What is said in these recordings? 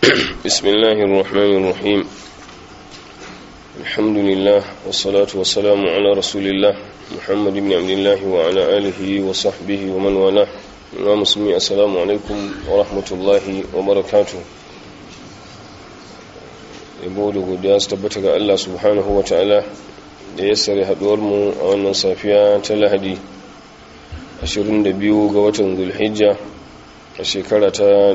بسم الله الرحمن الرحيم الحمد لله والصلاة والسلام على رسول الله محمد بن عبد الله وعلى آله وصحبه ومن والاه ومسلمي السلام عليكم ورحمة الله وبركاته yabo da godiya su tabbata ga Allah subhanahu wa ta'ala da ya sare haduwarmu a wannan safiya ta lahadi 22 ga watan zulhijja a shekara ta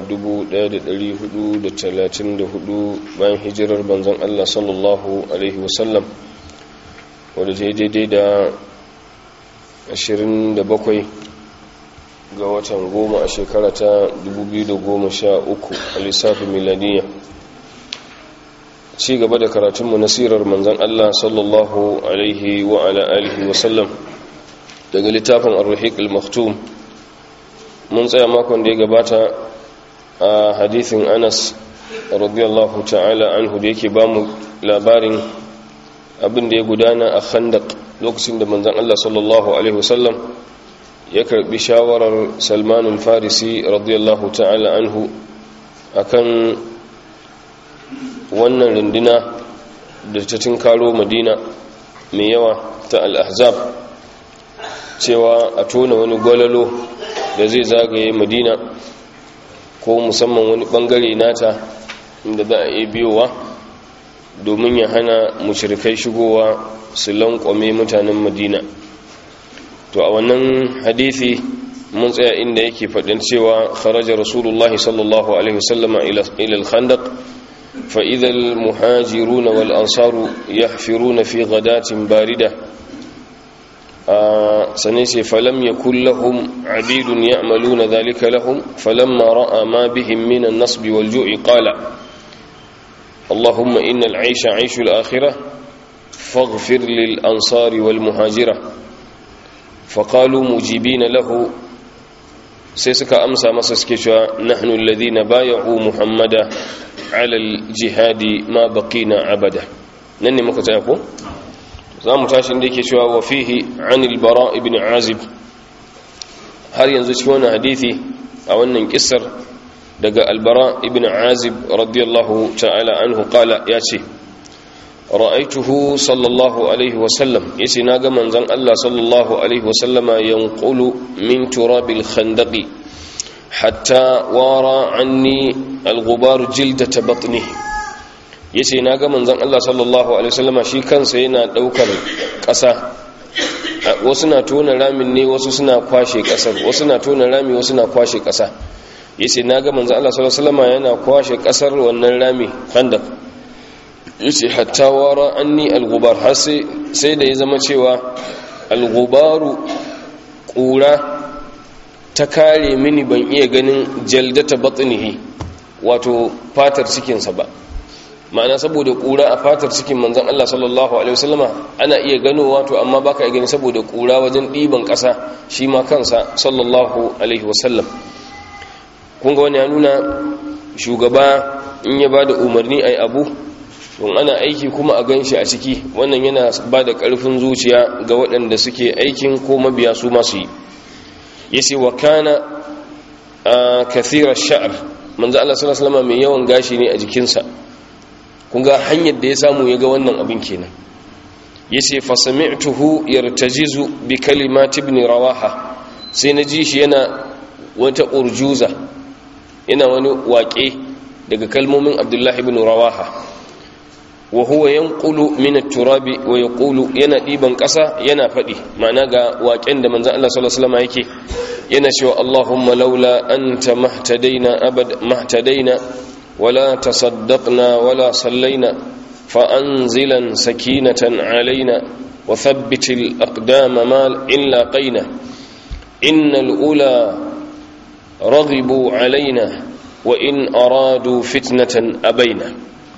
1434 bayan hijirar banzan Allah sallallahu alaihi wasallam wadda ta yi daidai da 27 ga watan goma a shekara ta 2013 a lissafin miladiyya ci gaba da karatunmu na sirar manzan Allah sallallahu alaihi wa ala alihi wasallam daga littafin ar-ruhiq al-maktum mun tsaya makon da ya gabata a hadithin Anas radiyallahu ta'ala anhu da yake bamu labarin abin da ya gudana a Khandaq lokacin da manzan Allah sallallahu alaihi wasallam ya karbi shawarar Salman al-Farisi radiyallahu ta'ala anhu akan wannan runduna da ta tinkaro madina mai yawa ta al'ahzab cewa a tona wani gwalalo da zai zagaye madina ko musamman wani bangare nata inda za a iya biyowa domin ya hana mushrikai shigowa su lankwame mutanen madina to a wannan hadithi mun tsaya inda yake faɗin cewa kharaja rasulullahi sallallahu alaihi wasallama ila al-khandaq فإذا المهاجرون والأنصار يحفرون في غداة باردة آه سنسي فلم يكن لهم عبيد يعملون ذلك لهم فلما رأى ما بهم من النصب والجوع قال اللهم إن العيش عيش الآخرة فاغفر للأنصار والمهاجرة فقالوا مجيبين له سيسك أمسى مسسكشوا نحن الذين بايعوا محمدا alal jihadi ma baqina abada nan ne muka tsaya ko za mu tashi inda yake cewa wa fihi anil bara ibn azib har yanzu cikin wannan hadisi a wannan kissar daga albara ibn azib radiyallahu ta'ala anhu qala ya ce ra'aituhu sallallahu alaihi wa sallam yace naga manzon Allah sallallahu alaihi wa sallama yanqulu min turabil khandaqi hatta wara anni al-ghubar jildata batni yace na ga manzon Allah sallallahu alaihi wasallama shi kansa yana daukar ƙasa wasu na tona ramin ne wasu suna kwashe ƙasar wasu na tona rami wasu na kwashe ƙasa yace na ga manzon Allah sallallahu alaihi wasallama yana kwashe ƙasar wannan rami khandaq yace hatta wara anni al-ghubar har sai sai da ya zama cewa al-ghubaru ƙura ta kare mini ban iya ganin jaldata batnihi wato fatar cikinsa ba ma'ana saboda kura a fatar cikin manzon Allah sallallahu alaihi wasallama ana iya gano wato amma baka iya gani saboda kura wajen ɗiban ƙasa shi ma kansa sallallahu alaihi wasallam kun ga wani ya nuna shugaba in ya bada umarni ai abu don ana aiki kuma a ganshi a ciki wannan yana bada ƙarfin zuciya ga waɗanda suke aikin ko mabiya su masu yi yace wa kana kathira sha'r manzo Allah sallallahu alaihi wasallam mai yawan gashi ne a jikinsa kun ga hanyar da ya samu ya ga wannan abin kenan yace fa sami'tuhu yartajizu bi kalimati ibn rawaha sai na ji shi yana wata urjuza yana wani waƙe daga kalmomin abdullahi ibn rawaha wa huwa yanqulu min at-turabi wa yaqulu yana diban ƙasa yana faɗi ma'ana ga waƙen da manzon Allah sallallahu alaihi wasallam yake yana cewa Allahumma laula anta mahtadaina abad mahtadaina wala tasaddaqna wala sallaina fa anzilan sakinatan alaina wa thabbit al-aqdama ma in laqaina innal ula raghibu alaina wa in aradu fitnatan abaina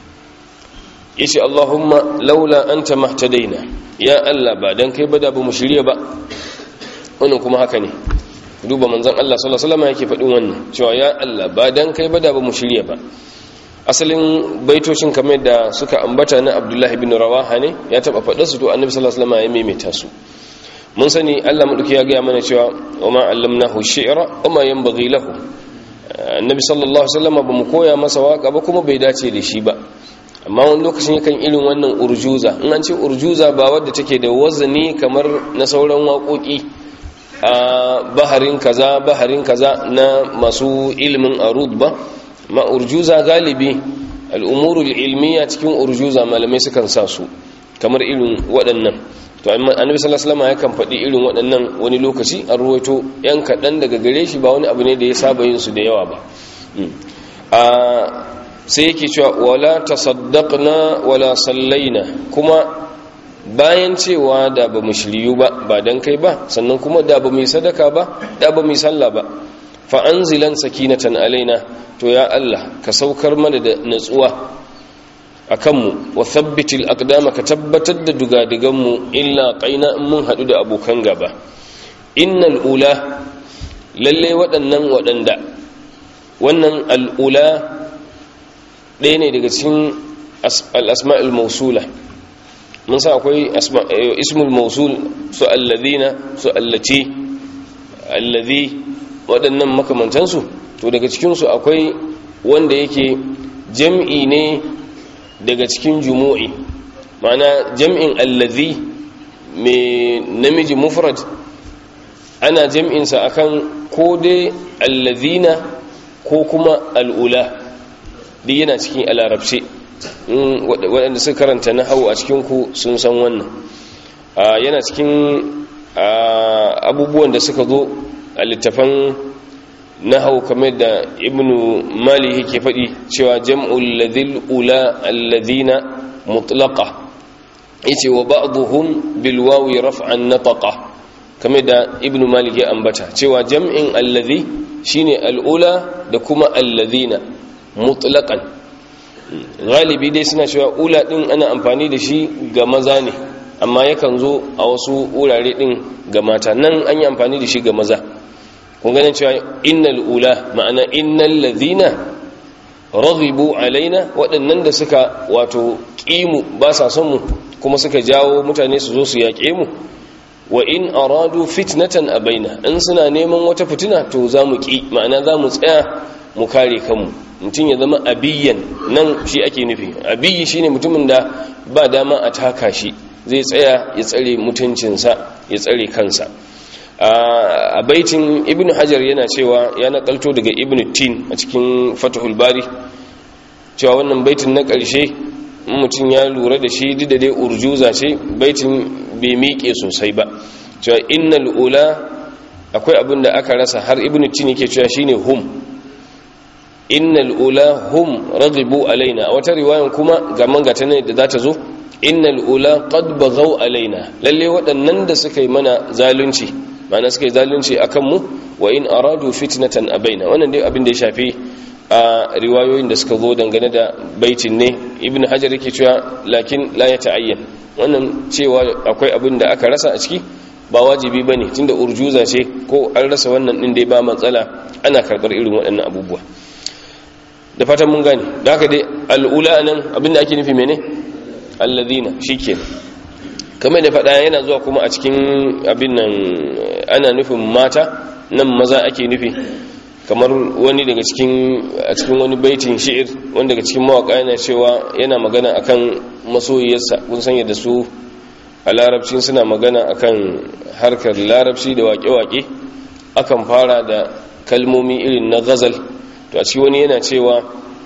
yace Allahumma laula anta mahtadaina ya Allah ba dan kai ba da ba mu shirye ba wannan kuma haka ne duba manzon Allah sallallahu alaihi wasallam yake faɗin wannan cewa ya Allah ba dan kai ba da ba mu shirye ba asalin baitocin kamar da suka ambata na Abdullah ibn Rawaha ne ya taba faɗa su to Annabi sallallahu alaihi wasallam ya maimaita su mun sani Allah madauki ya ga mana cewa wa ma allamnahu shi'ra wa ma yanbaghi lahu annabi sallallahu alaihi wasallam ba mu koya masa waka ba kuma bai dace da shi ba amma wani lokacin yakan irin wannan urjuza in an ce urjuza ba wadda take da wazani kamar na sauran waƙoƙi a baharin kaza baharin kaza na masu ilimin arud ba ma urjuza galibi al'umurul ilmiya cikin urjuza malamai sukan sa su kamar irin waɗannan to annabi sallallahu alaihi wasallam yakan faɗi irin waɗannan wani lokaci an ruwaito yan kaɗan daga gare shi ba wani abu ne da ya saba yin su da yawa ba a sai yake cewa wala tasaddaqna wala sallaina kuma bayan cewa da ba mu shiryu ba ba dan kai ba sannan kuma da ba mu sadaka ba da ba mu salla ba fa anzilan sakinatan alaina to ya Allah ka saukar mana da natsuwa akan mu wa thabbitil aqdama ka tabbatar da dugadigan mu illa qaina in mun hadu da abokan gaba innal ula lalle waɗannan waɗanda wannan al'ula ɗaya ne daga cikin al'asma'ul mausula mun sa akwai ismul mausul su allazina su allaci allazi waɗannan makamantansu to daga cikinsu akwai wanda yake jam'i ne daga cikin jumu'i ma'ana jam'in allazi mai namiji mufrad ana jam'insa akan ko dai allazina ko kuma al'ula duk yana cikin alarabce waɗanda suka karanta na hau a cikinku sun san wannan yana cikin abubuwan da suka zo a littafan na hau kamar da ibnu mali yake faɗi cewa jam'ul ladhil ula alladhina mutlaqa yace wa ba'dhum bil wawi raf'an nataqa kamar da ibnu malik ya ambata cewa jam'in alladhi shine al'ula da kuma alladhina mutlaqan galibi dai suna cewa ula din ana amfani da shi ga maza ne amma yakan zo a wasu wurare din ga mata nan an yi amfani da shi ga maza kun ganin cewa innal ula ma'ana innal ladhina raghibu alaina waɗannan da suka wato ƙimu ba sa son mu kuma suka jawo mutane su zo su yaƙe mu wa in aradu fitnatan abaina in suna neman wata fitina to za mu ƙi ma'ana za mu tsaya mu kare kanmu mutum ya zama abiyan nan shi ake nufi abiyi shine mutumin da ba dama a taka shi zai tsaya ya tsare mutuncinsa ya tsare kansa a baitin ibn hajar yana cewa ya nakalto daga ibn tin a cikin fatahul bari cewa wannan baitin na ƙarshe mutum ya lura da shi duk da dai urjuza ce baitin bai miƙe sosai ba cewa innal ula akwai abin da aka rasa har ibn tin yake cewa shine hum innal ula hum raghibu alaina a wata riwayan kuma ga mangata ne da za ta zo innal ula qad baghaw alaina lalle waɗannan da suka yi mana zalunci ma'ana suka yi zalunci akan mu wa in aradu fitnatan abaina wannan dai abin da ya shafi a riwayoyin da suka zo dangane da baitin ne ibnu hajar yake cewa lakin la ya ta'ayyan wannan cewa akwai abin da aka rasa a ciki ba wajibi bane tunda urjuza ce ko an rasa wannan din dai ba matsala ana karbar irin waɗannan abubuwa da fatan mun gane da haka dai al'ula nan abin da ake nufi mene alladhina shikenan kamar da faɗa yana zuwa kuma a cikin abin nan ana nufin mata nan maza ake nufi kamar wani daga cikin a cikin wani baitin shi'ir wanda daga cikin mawaka yana cewa yana magana akan masoyiyarsa kun san yadda su a larabci suna magana akan harkar larabci da waƙe-waƙe akan fara da kalmomi irin na ghazal to a ci wani yana cewa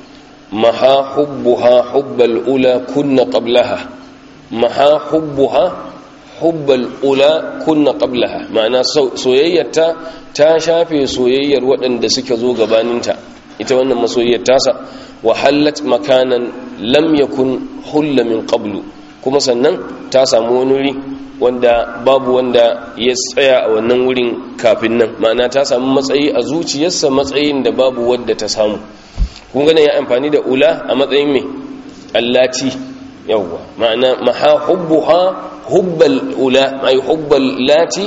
maha hubbuha hubbal ula kunna qablaha maha hubbuha hubbal ula kunna qablaha ma'ana soyayyarta ta shafe soyayyar waɗanda suka zo gabaninta ita wannan masoyiyar tasa wa hallat makanan lam yakun hulla min qablu kuma sannan ta samu wani wuri wanda babu wanda ya tsaya a wannan wurin kafin nan ma'ana ta samu matsayi a zuciyarsa matsayin da babu wadda ta samu kun gane ya amfani da ula a matsayin mai allati yawwa ma'ana maha hubbuha hubbal ula ay hubbal lati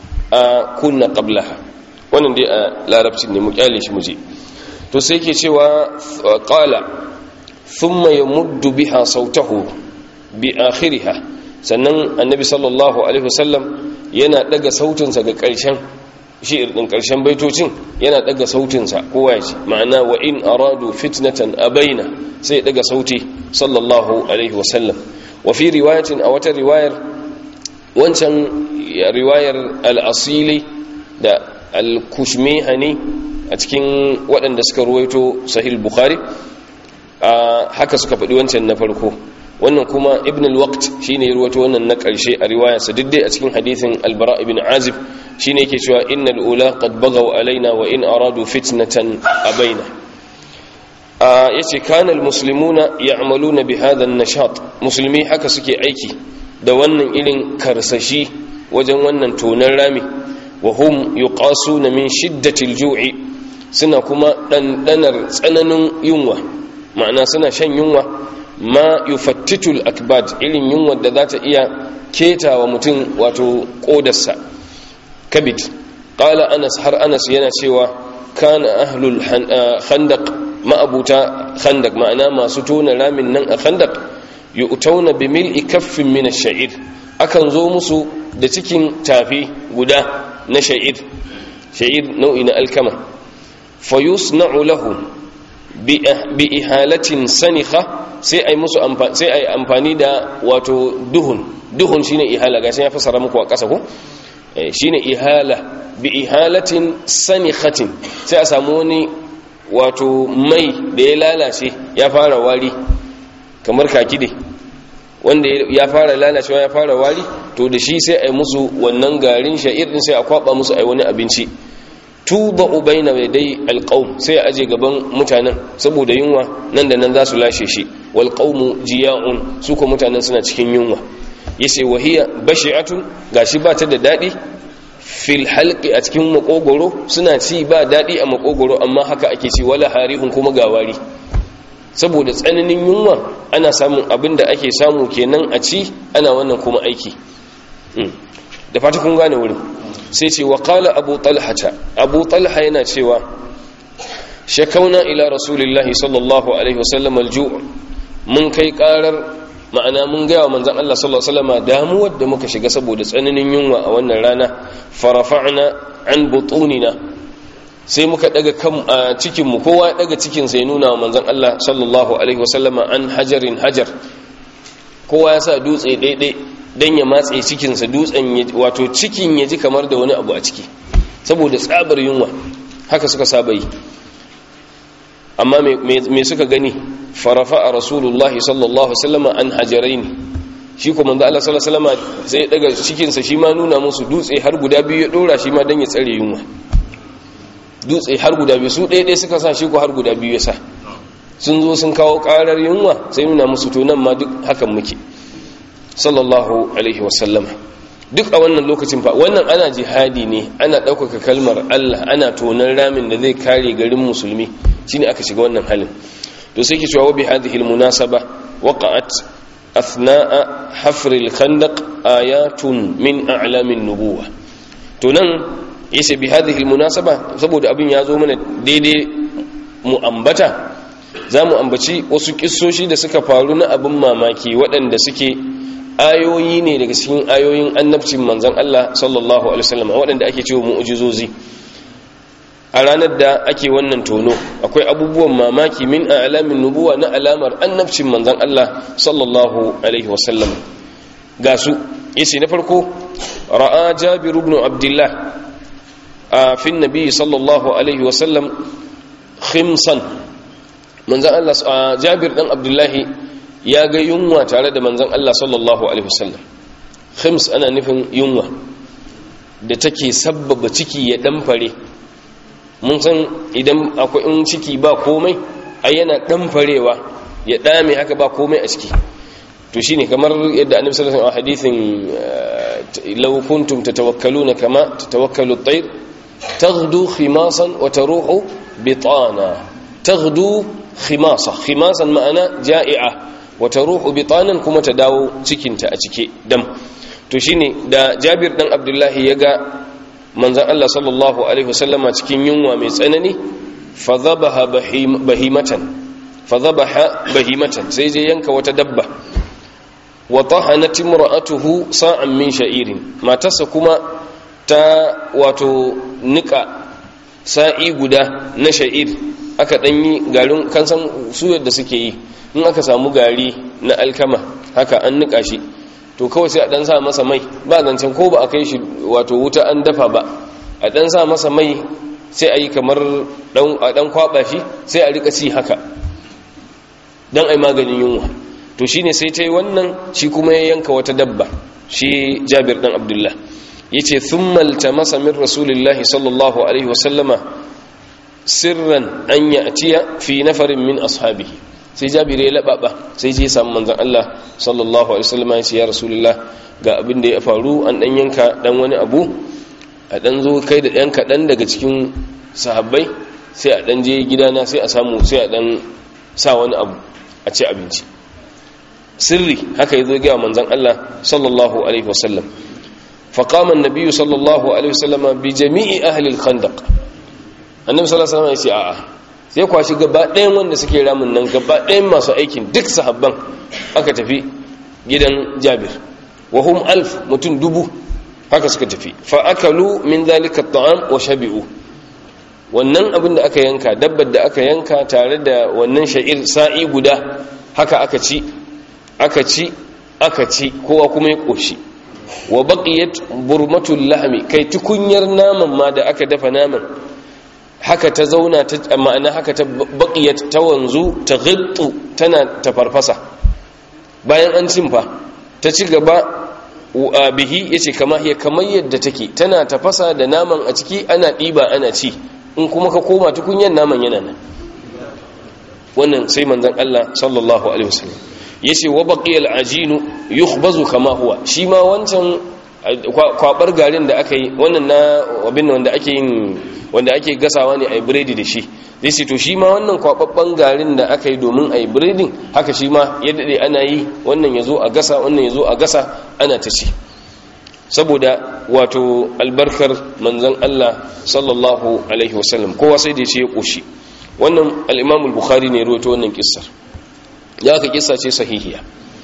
a kunna qablaha wannan dai a larabcin ne mu kyale shi muje to sai ke cewa qala thumma yamuddu biha sautahu bi akhiriha sannan annabi sallallahu alaihi wasallam yana daga sautinsa ga ƙarshen shi'ir din karshen baitocin yana daga sautinsa kowa ya ce ma'ana wa in aradu fitnatan abaina sai daga sauti sallallahu alaihi wasallam wa fi riwayatin a wata riwayar wancan riwayar al-asili da al-kushmihani a cikin waɗanda suka ruwaito sahih bukhari haka suka faɗi wancan na farko wannan kuma ibn al-waqt shine ruwato wannan na ƙarshe a riwayarsa duk dai a cikin hadithin al-bara ibn azib shine yake cewa innal ula qad bagaw alaina wa in aradu fitnatan abaina yace kana al-muslimuna ya'maluna bi hadha an-nashat musulmi haka suke aiki da wannan irin karsashi wajen wannan tonan rami wa hum yuqasuna min shiddati al-ju'i suna kuma dandanar tsananin yunwa ma'ana suna shan yunwa ma yufattitul akbad irin yunwa da za ta iya keta wa mutum wato kodarsa kabit qala anas har anas yana cewa kana ahlul khandaq ma'abuta khandaq ma'ana masu tona ramin nan a khandaq yu'tauna bi mil'i kaffin min ash-sha'ir akan zo musu da cikin tafi guda na sha'ir sha'ir nau'i na alkama fayusna'u lahum bi ihalatin sanikha sai ai musu sai ai amfani da wato duhun duhun shine ihala gashi ya fasara muku a ƙasa ko shine ihala bi ihalatin sanikhatin sai a samu wani wato mai da ya lalace ya fara wari kamar kakide wanda ya fara lalacewa ya fara wari to da shi sai ai musu wannan garin sha'ir din sai a kwaba musu ai wani abinci tuba ubaina mai dai alƙaum sai aje gaban mutanen saboda yunwa nan da nan za su lashe shi wal qaumu jiya'un su ko mutanen suna cikin yunwa yace wahiya bashi'atun gashi ba ta da dadi fil halqi a cikin makogoro suna ci ba dadi a makogoro amma haka ake ci wala harihun kuma gawari saboda tsananin yunwa ana samun abin da ake samu kenan a ci ana wannan kuma aiki da fata kun gane wurin sai ce wa kala abu talhata abu talha yana cewa shakauna ila rasulillahi sallallahu alaihi wasallam alju' mun kai karar ma'ana mun gaya wa manzan Allah sallallahu alaihi wasallam damuwar da muka shiga saboda tsananin yunwa a wannan rana farafa'na an butunina sai muka daga kan cikin mu kowa daga cikin sai nuna wa manzan Allah sallallahu alaihi wasallam an hajarin hajar kowa ya sa dutse daidai don ya matse cikinsa dutsen wato cikin ya ji kamar da wani abu a ciki saboda tsabar yunwa haka suka saba yi amma me suka gani farafa a rasulullahi sallallahu alaihi an hajarai ne shi kuma da Allah sallallahu alaihi sai daga cikinsa shi ma nuna musu dutse har guda biyu ya dora shi ma don ya tsare yunwa dutse har guda biyu su ɗaya ɗaya suka sa shi ko har guda biyu ya sa sun zo sun kawo ƙarar yunwa sai nuna musu to nan ma duk hakan muke sallallahu alaihi wasallama duk a wannan lokacin fa wannan ana jihadi ne ana ɗaukaka kalmar Allah ana tonan ramin da zai kare garin musulmi shine aka shiga wannan halin to sai ke cewa bi hadhihi almunasaba waqa'at athna'a hafr alkhandaq ayatun min a'lamin nubuwa to nan yace bi hadhihi almunasaba saboda abin ya zo mana daidai mu ambata za mu ambaci wasu kissoshi da suka faru na abin mamaki waɗanda suke ayoyi ne daga cikin ayoyin annabcin manzan Allah sallallahu alaihi wasallam waɗanda ake cewa mu'jizozi a ranar da ake wannan tono akwai abubuwan mamaki min alamin nubuwa na alamar annabcin manzan Allah sallallahu alaihi wasallam ga su yace na farko ra'a jabir ibn abdullah a fin nabi sallallahu alaihi wasallam khimsan manzan Allah jabir dan abdullahi ya ga yunwa tare da manzan Allah sallallahu Alaihi wasallam khims ana nufin yunwa da take sabbaba ciki ya ɗanfare mun san idan akwai in ciki ba komai a yana ɗanfarewa ya ɗame haka ba komai a ciki to shine kamar yadda annabi sallallahu alaihi hadithin law kuntum tatawakkaluna kama tatawakkalu at-tayr taghdu khimasan wa taruhu bitana taghdu khimasa khimasan ma'ana ja'i'a wata ruhu bitanan kuma ta dawo cikinta a cike dam to shine da Jabir dan Abdullahi ya ga manzon Allah sallallahu alaihi wasallama cikin yunwa mai tsanani fa dhabaha bahimatan fa dhabaha bahimatan sai je yanka wata dabba wa tahanat imra'atuhu sa'an min sha'irin matarsa kuma ta wato nika sa'i guda na sha'ir aka ɗanyi garin kansan su yadda suke yi in aka samu gari na alkama haka an nika shi to kawai sai a ɗan sa masa mai ba zancen ko ba a kai shi wato wuta an dafa ba a ɗan sa masa mai sai a yi kamar a ɗan kwaɓa shi sai a rika ci haka don a yi maganin yunwa to shi ne sai ta yi wannan shi kuma ya yanka wata dabba shi jabir ɗan abdullah ya ce thummalta masa min rasulillahi sallallahu alaihi wasallama sirran an ya atiya fi nafarin min ashabihi sai jabir ya laɓaɓa sai je samu manzan Allah sallallahu alaihi wasallama ya ce ya rasulullah ga abin da ya faru an ɗan yanka ɗan wani abu a ɗan zo kai da ɗan kaɗan daga cikin sahabbai sai a ɗan je gidana sai a samu sai a ɗan sa wani abu a ci abinci sirri haka ya zo gaya manzan Allah sallallahu alaihi wasallam faƙaman nabiyu sallallahu alaihi wasallam bi jami'i ahlil khandaq annabi sallallahu alaihi wasallam ya ce a'a sai kwashi gaba ɗayan wanda suke ramin nan gaba ɗayan masu aikin duk sahabban aka tafi gidan jabir wa hum alf mutum dubu haka suka tafi fa akalu min zalika at'am wa shabi'u wannan abin da aka yanka dabbar da aka yanka tare da wannan sha'ir sa'i guda haka aka ci aka ci aka ci kowa kuma ya koshi wa baqiyat burmatul lahmi kai tukunyar naman ma da aka dafa naman haka ta zauna ta ma'ana haka ta baqiyat ta wanzu ta ghittu tana ta farfasa bayan an cin fa ta ci gaba bihi yace kama hiya kamar yadda take tana tafasa da naman a ciki ana diba ana ci in kuma ka koma tukunyan naman yana nan wannan sai manzon Allah sallallahu alaihi wasallam yace wa baqiyal ajinu yukhbazu kama huwa shi ma wancan kwabar garin da aka yi wannan na abin wanda ake yin wanda ake gasawa ne ai biredi da shi zai ce to shi ma wannan kwababban garin da aka yi domin ai biredin haka shi ma ya dade ana yi wannan yazo a gasa wannan yazo a gasa ana ta ci saboda wato albarkar manzon Allah sallallahu alaihi wasallam kowa sai da ya ce ya koshi wannan al-Imam al-Bukhari ne rawaito wannan kissar ya ka kissa ce sahihiya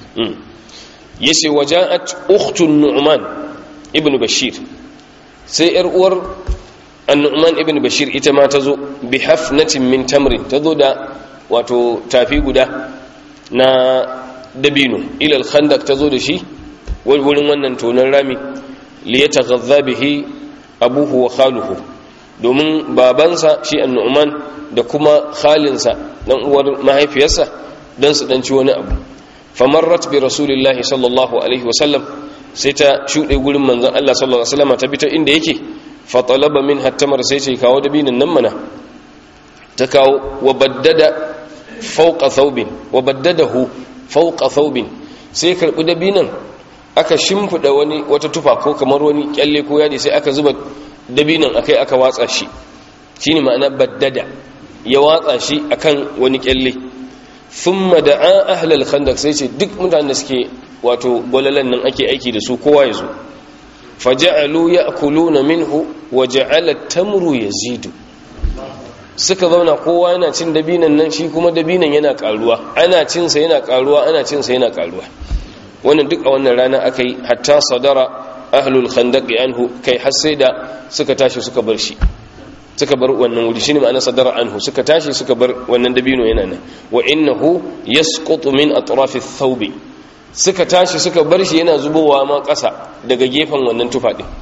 yace waja'at ukhtun Nu'man ibn Bashir sai yar uwar an-Nu'man ibn Bashir ita ma tazo bi hafnatin min tamrin tazo da wato tafi guda na dabino ila al-khandaq tazo da shi wurin wannan tonon rami liyataghadha bihi abuhu wa khaluhu domin babansa shi annu'man da kuma khalinsa dan uwar mahaifiyarsa dan su danci wani abu famarrat bi rasulillahi sallallahu alaihi wasallam sai ta shude gurin manzon Allah sallallahu alaihi wasallam ta bi ta inda yake fa talaba min hattamar sai ce kawo dabinin nan mana ta kawo wa baddada fawqa thawbin wa baddadahu fawqa thawbin sai karbi dabinan aka shimfida wani wata tufa ko kamar wani kyalle ko yadi sai aka zuba dabinan akai aka watsa shi shine ma'ana baddada ya watsa shi akan wani kyalle thumma da'a ahlal khandaq sai ce duk mutanen da suke wato gwalalan nan ake aiki da su kowa ya zo faja'alu ya'kuluna minhu wa ja'ala tamru yazidu suka zauna kowa yana cin dabinan nan shi kuma dabinan yana karuwa ana cin sa yana karuwa ana cin sa yana karuwa wannan duk a wannan rana aka yi hatta sadara ahlul khandaqi anhu kai har sai da suka tashi suka bar shi suka bar wannan wuri shine ma'ana sadara anhu suka tashi suka bar wannan dabino yana nan wa innahu yasqutu min atrafi thawbi suka tashi suka bar shi yana zubowa ma ƙasa daga gefen wannan tufa din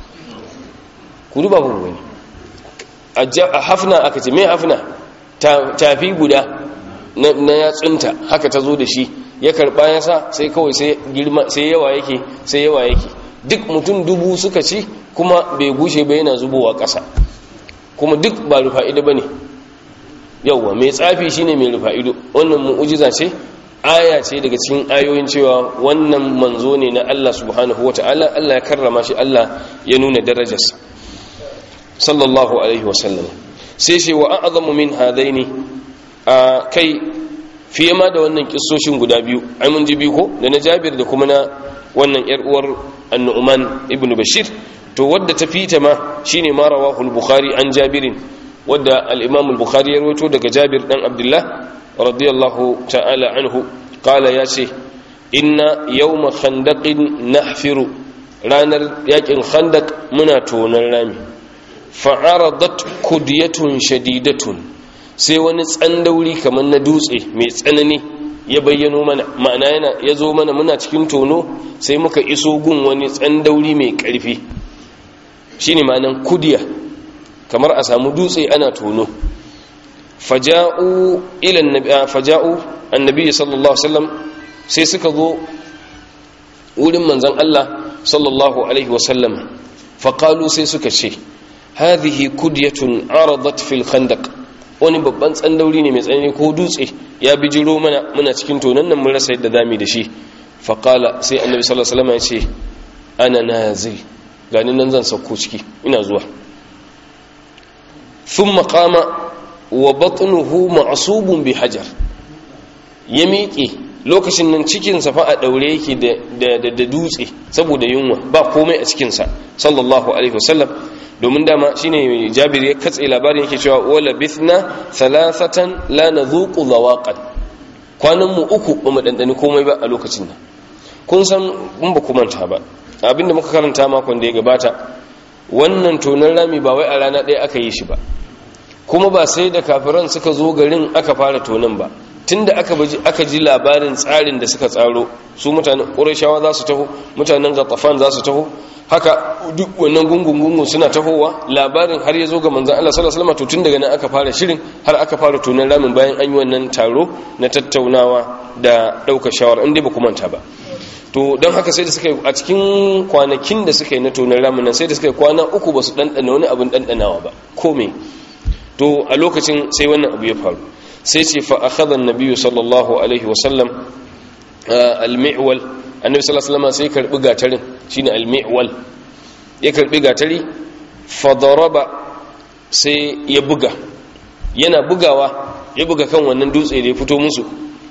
ku duba ku gani a hafna aka ce me hafna tafi guda na yatsunta haka ta zo da shi ya karba ya sa sai kawai sai girma sai yawa yake sai yawa yake duk mutum dubu suka ci kuma bai gushe ba yana zubowa ƙasa kuma duk ba rufa'ida bane yawwa mai tsafi shine mai rufa'ido wannan mu'ujiza ce aya ce daga cikin ayoyin cewa wannan manzo ne na Allah subhanahu wata'ala Allah ya karrama shi Allah ya nuna darajarsa sallallahu alaihi wasallam sai shi wa a'zamu min hadaini a kai fiye ma da wannan kissoshin guda biyu ai mun ji biyu ko da na Jabir da kuma na wannan yar uwar An-Nu'man ibn Bashir to wadda ta fita ma shine ma rawahu al-Bukhari an Jabirin wadda al-Imam al-Bukhari ya rawaito daga Jabir dan Abdullah radiyallahu ta'ala anhu qala ya ce inna yawma khandaqin nahfiru ranar yakin khandak muna tonon rami fa'aradat kudiyatun shadidatun sai wani tsandauri kamar na dutse mai tsanani ya bayyano mana ma'ana yana ya zo mana muna cikin tono sai muka iso gun wani tsandauri mai ƙarfi shine ma'anan kudiya kamar a samu dutse ana tono faja'u ila annabi faja'u annabi sallallahu alaihi wasallam sai suka zo wurin manzon Allah sallallahu alaihi wasallam faqalu sai suka ce hadhihi kudyatun aradat fil khandaq wani babban tsandauri ne mai tsanani ko dutse ya bijiro mana muna cikin tonon nan mun rasa yadda zamu da shi faqala sai annabi sallallahu alaihi wasallam ya ce ana nazil gani nan zan sauko ciki ina zuwa thumma qama wa batnuhu ma'subun bi hajar ya miƙe lokacin nan cikinsa fa a ɗaure yake da dutse saboda yunwa ba komai a cikinsa sallallahu alaihi wasallam domin dama shine jabir ya katse labarin yake cewa wala bithna thalathatan la nadhuqu zawaqan kwanan mu uku ba mu dandani komai ba a lokacin nan kun san mun ba ku manta ba abinda muka karanta makon da ya gabata wannan tonon rami ba wai a rana ɗaya aka yi shi ba kuma ba sai da kafiran suka zo garin aka fara tonon ba tunda aka aka ji labarin tsarin da suka tsaro su mutanen ƙurashawa za su taho mutanen gatafan za su taho haka duk wannan gungun-gungun suna tahowa labarin har ya zo ga manzan Allah sallallahu alaihi wasallam to tun daga nan aka fara shirin har aka fara tonon ramin bayan an yi wannan taro na tattaunawa da ɗaukar shawara in dai ba ku manta ba to don haka sai da suka yi a cikin kwanakin da suka yi na tonon ramin nan sai da suka yi kwana uku ba su ɗanɗana wani abin ɗanɗanawa ba ko me to a lokacin sai wannan abu ya faru sai ce fa akhadha an-nabiy sallallahu alaihi wasallam al-mi'wal annabi sallallahu alaihi wasallam sai karbi gatarin shine al-mi'wal ya karbi gatari fa daraba sai ya buga yana bugawa ya buga kan wannan dutse da ya fito musu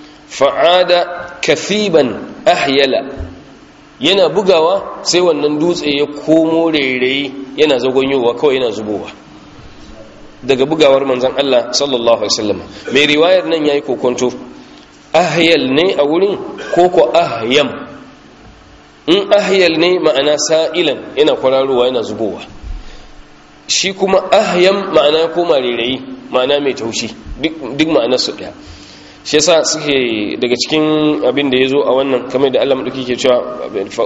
fa'ada kathiban ahyala yana bugawa sai wannan dutse ya komo rairayi yana zagonyowa kawai yana zubowa daga bugawar manzan Allah sallallahu Alaihi wasallam mai riwayar nan ya yi kokonto ahyal ne a wurin koko ahyam in ahyal ne ma'ana sa'ilan yana kwararowa yana zubowa shi kuma ahyam ma'ana koma rairayi ma'ana mai taushi duk ma'ana su ɗaya shi yasa suke daga cikin abin da ya zo a wannan kamar da Allah maɗauki ke cewa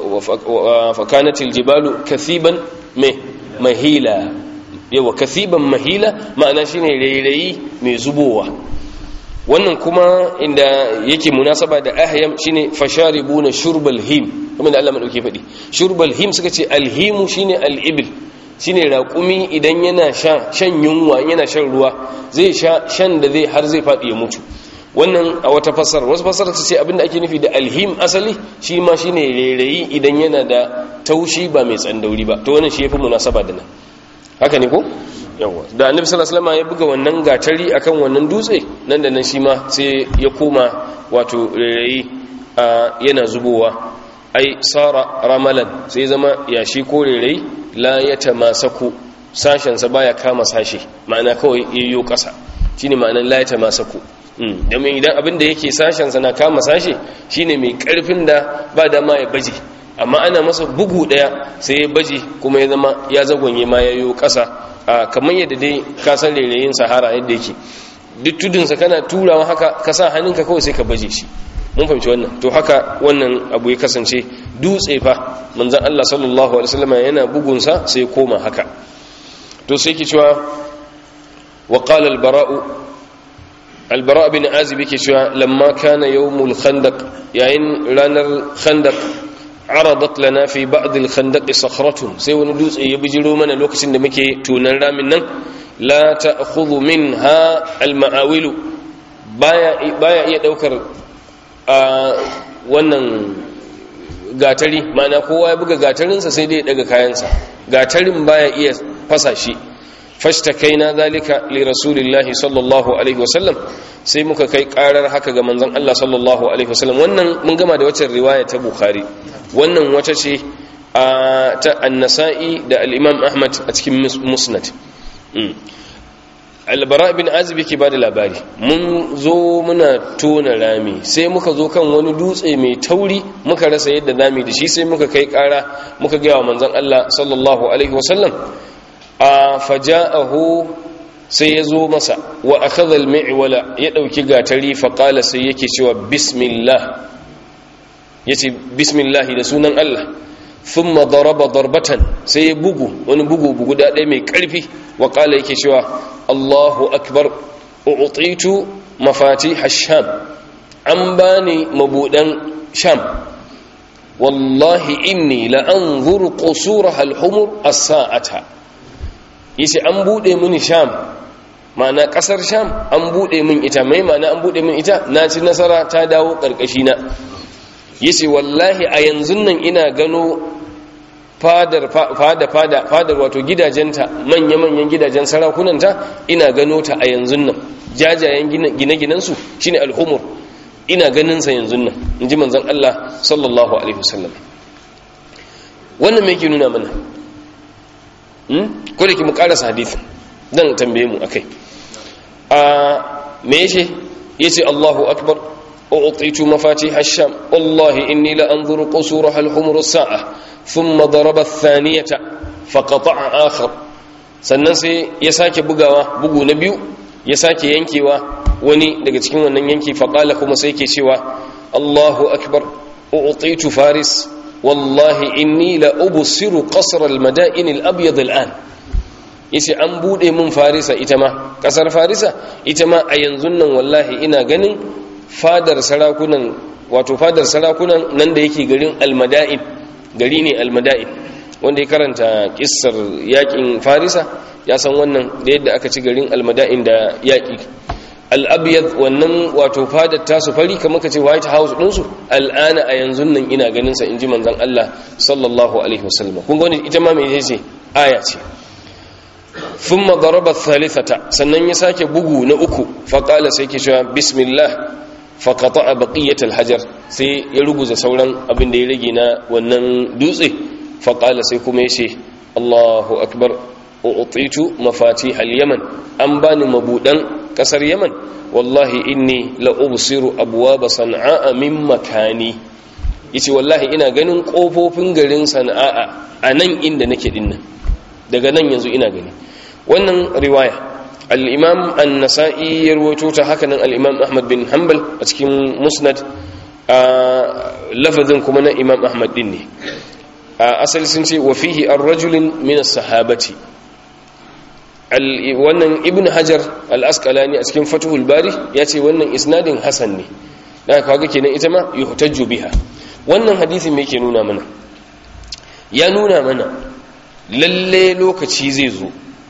fakanatil jibalu kathiban mai mahila yawa kathiban mahila ma'ana shine rairayi mai zubowa wannan kuma inda yake munasaba da ahyam shine fasharibuna shurbal him kuma da Allah madauke faɗi shurbal him suka ce alhimu shine al-ibil shine raƙumi idan yana sha shan yunwa yana shan ruwa zai sha shan da zai har zai faɗi ya mutu wannan a wata fasara wasu fasara ta ce abinda ake nufi da alhim asali shi ma shine rairayi idan yana da taushi ba mai tsandauri ba to wannan shi yafi munasaba da nan haka ne ko yawa da annabi sallallahu alaihi wasallam ya buga wannan gatari akan wannan dutse nan da nan shi ma sai ya koma wato rairayi yana zubowa ai sara ramalan sai zama yashi ko rairayi la yatamasaku sashen sa baya kama sashe ma'ana kawai yayyo kasa shine ma'anar la yatamasaku domin idan abin da yake sashen sa na kama sashe shine mai karfin da ba dama ya baje amma ana masa bugu daya sai ya baje kuma ya zama ya zagonye ma yayo kasa kamar yadda dai ka san rairayin sahara yadda yake duk tudunsa kana turawa haka ka sa hannunka kawai sai ka baje shi mun fahimci wannan to haka wannan abu ya kasance dutse fa manzon Allah sallallahu alaihi wasallam yana bugunsa sai koma haka to sai yake cewa wa qala al-bara'u al-bara' bin azib yake cewa lamma kana yawmul khandaq yayin ranar khandaq aradat lana fi ba'd al-khandaq sakhratun sai wani dutse ya bijiro mana lokacin da muke tunan ramin nan la ta'khudhu minha al-ma'awilu baya baya iya daukar a wannan gatari mana kowa ya buga gatarinsa sai dai ya daga kayansa gatarin baya iya fasa shi fashtakaina zalika li rasulillahi sallallahu alaihi wasallam sai muka kai karar haka ga manzon Allah sallallahu alaihi wasallam wannan mun gama da wacce riwaya ta bukhari wannan wata ce ta an-nasa'i da al-imam ahmad a cikin musnad albara bin azib yake bada labari mun zo muna tona rami sai muka zo kan wani dutse mai tauri muka rasa yadda rami da shi sai muka kai kara muka gaya wa manzon Allah sallallahu alaihi wasallam a faja'ahu sai ya zo masa wa akhadha al-mi'wala ya dauki gatari fa qala sai yake cewa bismillah yace bismillah da sunan Allah thumma daraba darbatan sai ya bugu wani bugu bugu da ɗaya mai ƙarfi wa qala yake cewa Allahu akbar u'titu mafatih ash-sham an bani mabudan sham wallahi inni la anzuru qusuraha al-humur as-sa'ata yace an bude mini sham ma'ana kasar sham an bude min ita mai ma'ana an bude min ita na ci nasara ta dawo karkashi na yace wallahi a yanzu nan ina gano fadar fada fada fadar wato gidajenta manya manyan gidajen sarakunanta ina gano ta a yanzu nan jajayen gine-ginen su shine al-humur ina ganin sa yanzu nan inji manzon Allah sallallahu alaihi wasallam wannan me yake nuna mana ko da ki mu karasa hadisin dan tambaye mu akai a me yace yace Allahu akbar u'titu mafatih ash-sham wallahi inni la anzuru qusuraha al-humur as-sa'a thumma daraba ath-thaniyata faqata'a akhar sannan sai ya sake bugawa bugu na biyu ya sake yankewa wani daga cikin wannan yanki faqala kuma sai yake cewa Allahu akbar u'titu faris wallahi inni la ubsiru qasr al-mada'in al-abyad al-an yace an bude mun farisa ita ma kasar farisa ita ma a yanzu nan wallahi ina ganin fadar sarakunan wato fadar sarakunan nan da yake garin al-mada'in gari ne al-mada'in wanda ya karanta kissar yakin farisa ya san wannan da yadda aka ci garin al-mada'in da yaki al'abiyar wannan wato fadar tasu fari kamar ka ce white house ɗinsu al'ana a yanzu nan ina ganinsa in ji manzan Allah sallallahu alaihi wasallam kun gani ita ma mai ce aya ce fin madaraba thalithata sannan ya sake bugu na uku faƙala sai ke cewa bismillah faƙata a baƙiyyar hajar sai ya ruguza sauran abin da ya rage na wannan dutse faƙala sai kuma ya ce allahu akbar u'titu mafatih al-yaman an bani mabudan kasar yaman wallahi inni la ubsiru abwaba san'a min makani yace wallahi ina ganin kofofin garin sana'a a nan inda nake dinnan daga nan yanzu ina gani wannan riwaya al-imam an-nasa'i ya rawaito ta haka nan al-imam ahmad bin hanbal a cikin musnad a lafazin kuma na imam ahmad din ne a asali sun ce wa fihi ar-rajulin min as-sahabati wannan ibn hajar al-asqalani a cikin fatuhul bari ya ce wannan isnadin hasan ne da kaga kenan ita ma yuhtajju biha wannan hadisi me yake nuna mana ya nuna mana lalle lokaci zai zo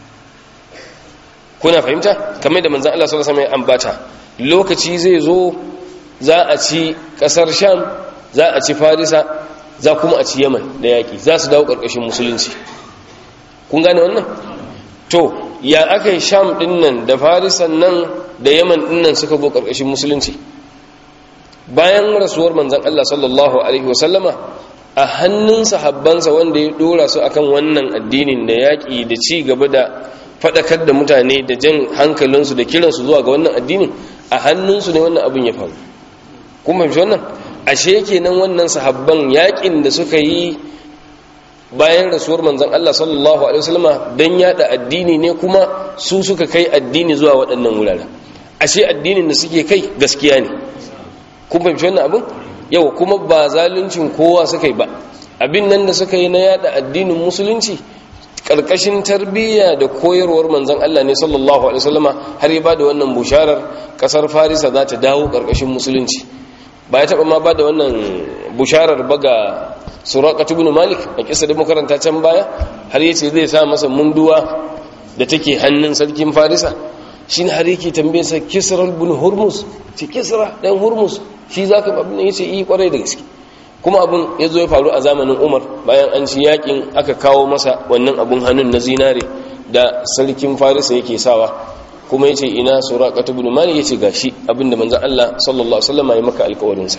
kuna fahimta kamar da manzon Allah sallallahu alaihi wasallam ya ambata lokaci zai zo za a ci kasar sham za a ci farisa za kuma a ci yaman da yaki za su dawo karkashin musulunci kun gane wannan to ya aka yi sham din nan da farisan nan da yaman din nan suka zo karkashin musulunci bayan rasuwar manzan Allah sallallahu alaihi wasallama a hannun sahabbansa wanda ya dora su akan wannan addinin da yaƙi da ci gaba da faɗakar da mutane da jan hankalinsu da kiransu zuwa ga wannan addinin a hannunsu ne wannan abin ya faru kuma fahimci wannan ashe kenan wannan sahabban yaƙin da suka yi bayan rasuwar manzon Allah sallallahu alaihi wasallama dan yada addini ne kuma su suka kai addini zuwa waɗannan wuraren ashe addinin da suke kai gaskiya ne kun fahimci wannan abin yau kuma ba zaluncin kowa suka yi ba abin nan da suka yi na yada addinin musulunci karkashin tarbiyya da koyarwar manzon Allah ne sallallahu alaihi wasallama har ya bada wannan busharar kasar Farisa za ta dawo karkashin musulunci ba ya taba ma bada wannan busharar ba ga suraqat ibn malik a kisa da makaranta can baya har yace zai sa masa munduwa da take hannun sarkin farisa shine har yake tambaye sa kisra ibn hurmus ce kisra dan hurmus shi zaka abin yace yi kwarai da gaske kuma abin yazo ya faru a zamanin umar bayan an ci yakin aka kawo masa wannan abun hannun na zinare da sarkin farisa yake sawa kuma yace ina suraqat ibn malik yace gashi abinda manzon Allah sallallahu alaihi wasallam ya maka alƙawarin sa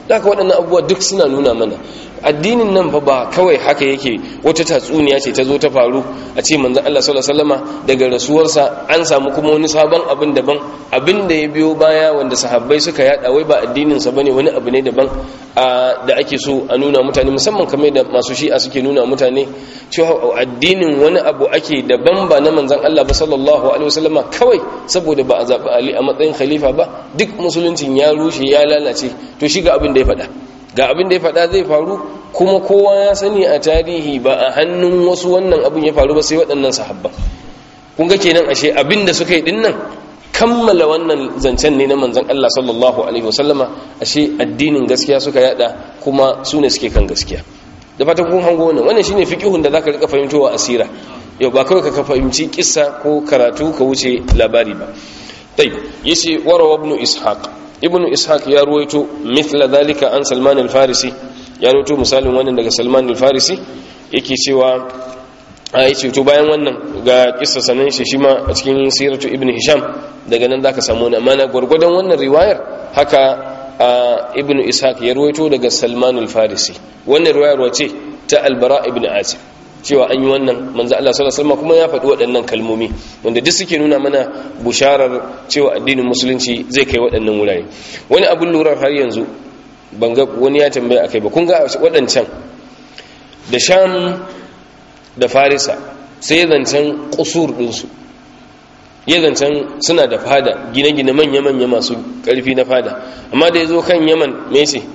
da haka waɗannan abubuwa duk suna nuna mana addinin nan fa ba kawai haka yake wata tatsuniya ce ta zo ta faru a ce manzon Allah sallallahu alaihi wasallama daga rasuwarsa an samu kuma wani sabon abin daban abin da ya biyo baya wanda sahabbai suka yada wai ba addinin sa bane wani abu ne daban da ake so a nuna mutane musamman kamar da masu shi'a suke nuna mutane cewa addinin wani abu ake daban ba na manzon Allah ba sallallahu alaihi wasallama kawai saboda ba a zabi Ali a matsayin khalifa ba duk musuluncin ya rushe ya lalace to shi ga abin da ya faɗa ga abin da ya faɗa zai faru kuma kowa ya sani a tarihi ba a hannun wasu wannan abin ya faru ba sai waɗannan sahabban kun ga kenan ashe abin da suka yi din nan kammala wannan zancen ne na manzon Allah sallallahu alaihi wasallama ashe addinin gaskiya suka yada kuma su ne suke kan gaskiya da fatan kun hango wannan wannan shine fiqihun da zaka rika fahimtowa asira yau ba kawai ka fahimci kissa ko karatu ka wuce labari ba dai yace warawa ibn ishaq ibn ishaq ya ruwaito mithla dhalika an salman al-farisi ya ruwaito misalin wannan daga salman al-farisi yake cewa a yace to bayan wannan ga kissa sanan shi shi ma a cikin siratu ibn hisham daga nan zaka samu wannan mana gurgurdan wannan riwayar haka ibn ishaq ya ruwaito daga salman al-farisi wannan riwayar wace ta al-bara ibn azib cewa an yi wannan manzo Allah sallallahu alaihi wasallam kuma ya faɗi waɗannan kalmomi wanda duk suke nuna mana busharar cewa addinin musulunci zai kai waɗannan wurare wani abun lura har yanzu ban ga wani ya tambaya akai ba kun ga waɗancan da sham da farisa sai zancen kusur ɗinsu ya zancen suna da fada gine-gine manya-manya masu ƙarfi na fada amma da ya zo kan yaman me ce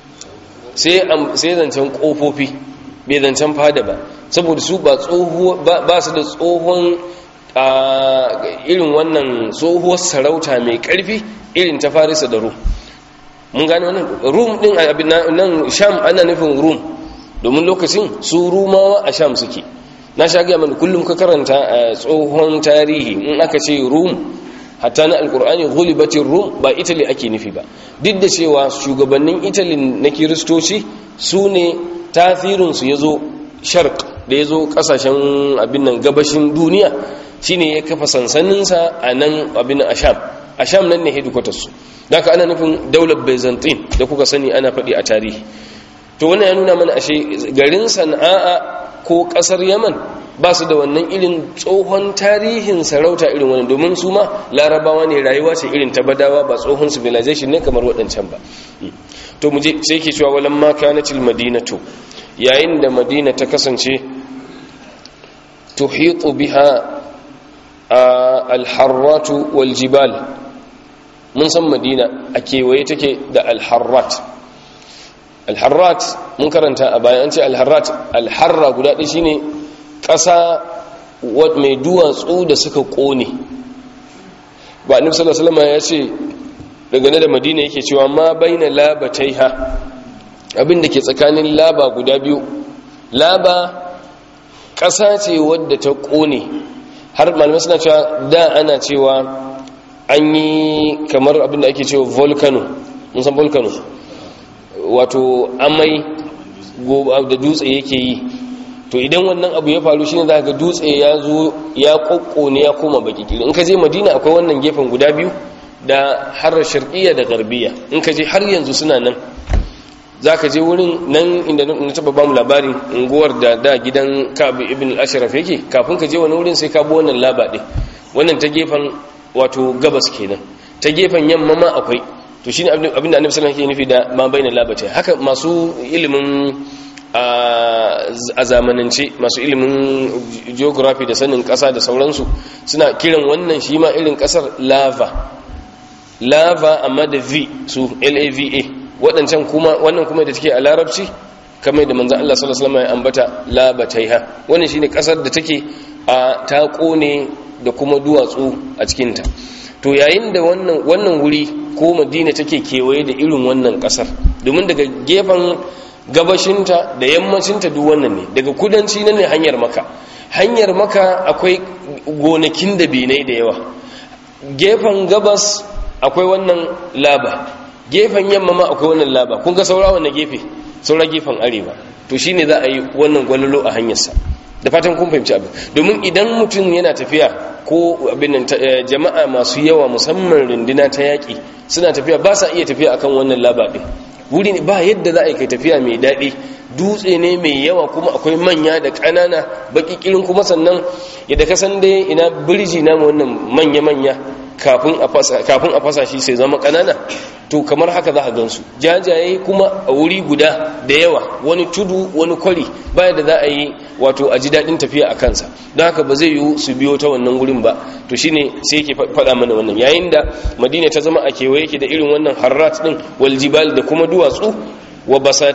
sai zancen ƙofofi bai zancen fada ba saboda su ba su da tsohon irin wannan tsohuwar sarauta mai karfi irin ta farisa da rum mun gane wannan rum din abin nan sham ana nufin rum domin lokacin su rumawa a sham suke na sha gaya mana kullum ka karanta a tsohon tarihi in aka ce rum hatta na alkur'ani ghulibatin rum ba italy ake nufi ba duk da cewa shugabannin italy na kiristoci su ne tasirinsu ya zo sharq da ya zo kasashen abin nan gabashin duniya shine ya kafa sansaninsa a nan abin asham asham nan ne hedikwatarsu da aka ana nufin daular byzantine da kuka sani ana faɗi a tarihi to wannan ya nuna mana ashe garin sana'a ko ƙasar yaman ba su da wannan irin tsohon tarihin sarauta irin wannan domin su ma larabawa ne rayuwa ce irin ta badawa ba tsohon civilization ne kamar waɗancan ba to mu je sai ke cewa walan ma kanatil madinatu yayin da madina ta kasance tuhitu biha alharratu wal jibal mun san madina a kewaye take da alharrat alharrat mun karanta a bayan an ce alharrat alharra guda ɗaya shine ƙasa mai duwatsu da suka ƙone ba annabi sallallahu alaihi wasallam ya ce daga da madina yake cewa ma baina labataiha abin da ke tsakanin laba guda biyu laba ƙasa ce wadda ta ƙone har malamai suna cewa da ana cewa an yi kamar abin da ake cewa volcano mun san volcano wato amai da dutse yake yi to idan wannan abu ya faru shine za ga dutse ya zo ya kokkone ya koma baki kiri in ka je madina akwai wannan gefen guda biyu da har sharqiyya da garbiya in ka je har yanzu suna nan za ka je wurin nan inda na taba ba mu labarin unguwar da da gidan kabu ibn al-ashraf yake kafin ka je wani wurin sai ka bi wannan laba din wannan ta gefen wato gabas kenan ta gefen yamma ma akwai to shine abin da annabi sallallahu alaihi wasallam nufi da ma baina labata haka masu ilimin a zamanance masu ilimin geography da sanin kasa da sauransu suna kiran wannan shi ma irin kasar lava lava amma da v su lava waɗancan kuma wannan kuma da take a larabci kamar da manzan Allah sallallahu alaihi wasallam ya ambata labataiha wannan shine kasar da take a ta kone da kuma duwatsu a cikin ta to yayin da wannan wannan wuri ko Madina take kewaye da irin wannan kasar domin daga gefen gabashinta da yammacinta duk wannan ne daga kudanci nan ne hanyar maka hanyar maka akwai gonakin da binai da yawa gefen gabas akwai wannan laba gefen yamma ma akwai wannan laba kun ga saura wannan gefe saura gefen arewa to shine za a yi wannan gwalolo a hanyarsa da fatan kun fahimci abin domin idan mutum yana tafiya ko abin jama'a masu yawa musamman runduna ta yaƙi suna tafiya ba sa iya tafiya akan wannan laba ɗin wuri ne ba yadda za a yi kai tafiya mai daɗi dutse ne mai yawa kuma akwai manya da ƙanana baki kirin kuma sannan yadda ka san dai ina birji na wannan manya-manya kafin a fasa shi sai zama ƙanana to kamar haka za a gansu jajaye kuma a wuri guda da yawa wani tudu wani kwari baya da za a yi wato a ji daɗin tafiya a kansa don haka ba zai yiwu su biyo ta wannan wurin ba to shine sai yake faɗa mana wannan yayin da madina ta zama a kewaye yake da irin wannan harrat ɗin waljibal da kuma duwatsu wa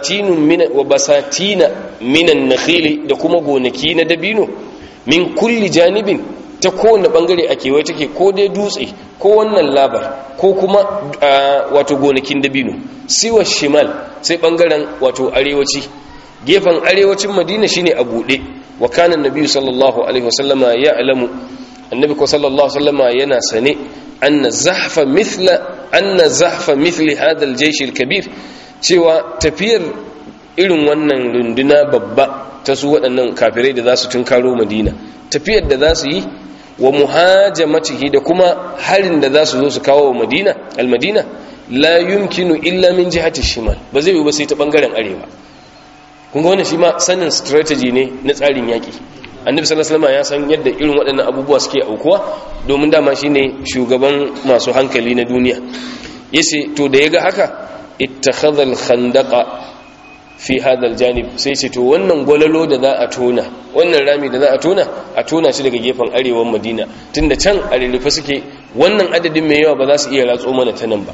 basatina minan nakhili da kuma gonaki na dabino min kulli janibin ta kowane bangare a kewaye take ko dai dutse ko wannan labar ko kuma wato gonakin dabino siwa shimal sai bangaren wato arewaci gefen arewacin madina shine a buɗe wa kana nabi sallallahu alaihi wasallama ya alamu annabi ko sallallahu alaihi wasallama yana sane anna zahfa mithla anna zahfa mithli hadha al-jaysh al-kabir cewa tafiyar irin wannan runduna babba ta su waɗannan kafirai da za su tunkaro madina tafiyar da za su yi wa muhajamatihi da kuma harin da za su zo su kawo wa madina almadina la yumkinu illa min jihati shimal ba zai yi ba sai ta bangaren arewa kun ga wannan shi ma sanin strategy ne na tsarin yaki annabi sallallahu alaihi wasallam ya san yadda irin waɗannan abubuwa suke aukuwa domin dama shine shugaban masu hankali na duniya yace to da yaga haka ittakhadha al-khandaqa fi hadal janib sai ce to wannan gwalalo da za a tona wannan rami da za a tona a tona shi daga gefen arewan madina tunda can a rurrufe suke wannan adadin mai yawa ba za su iya ratso mana ta nan ba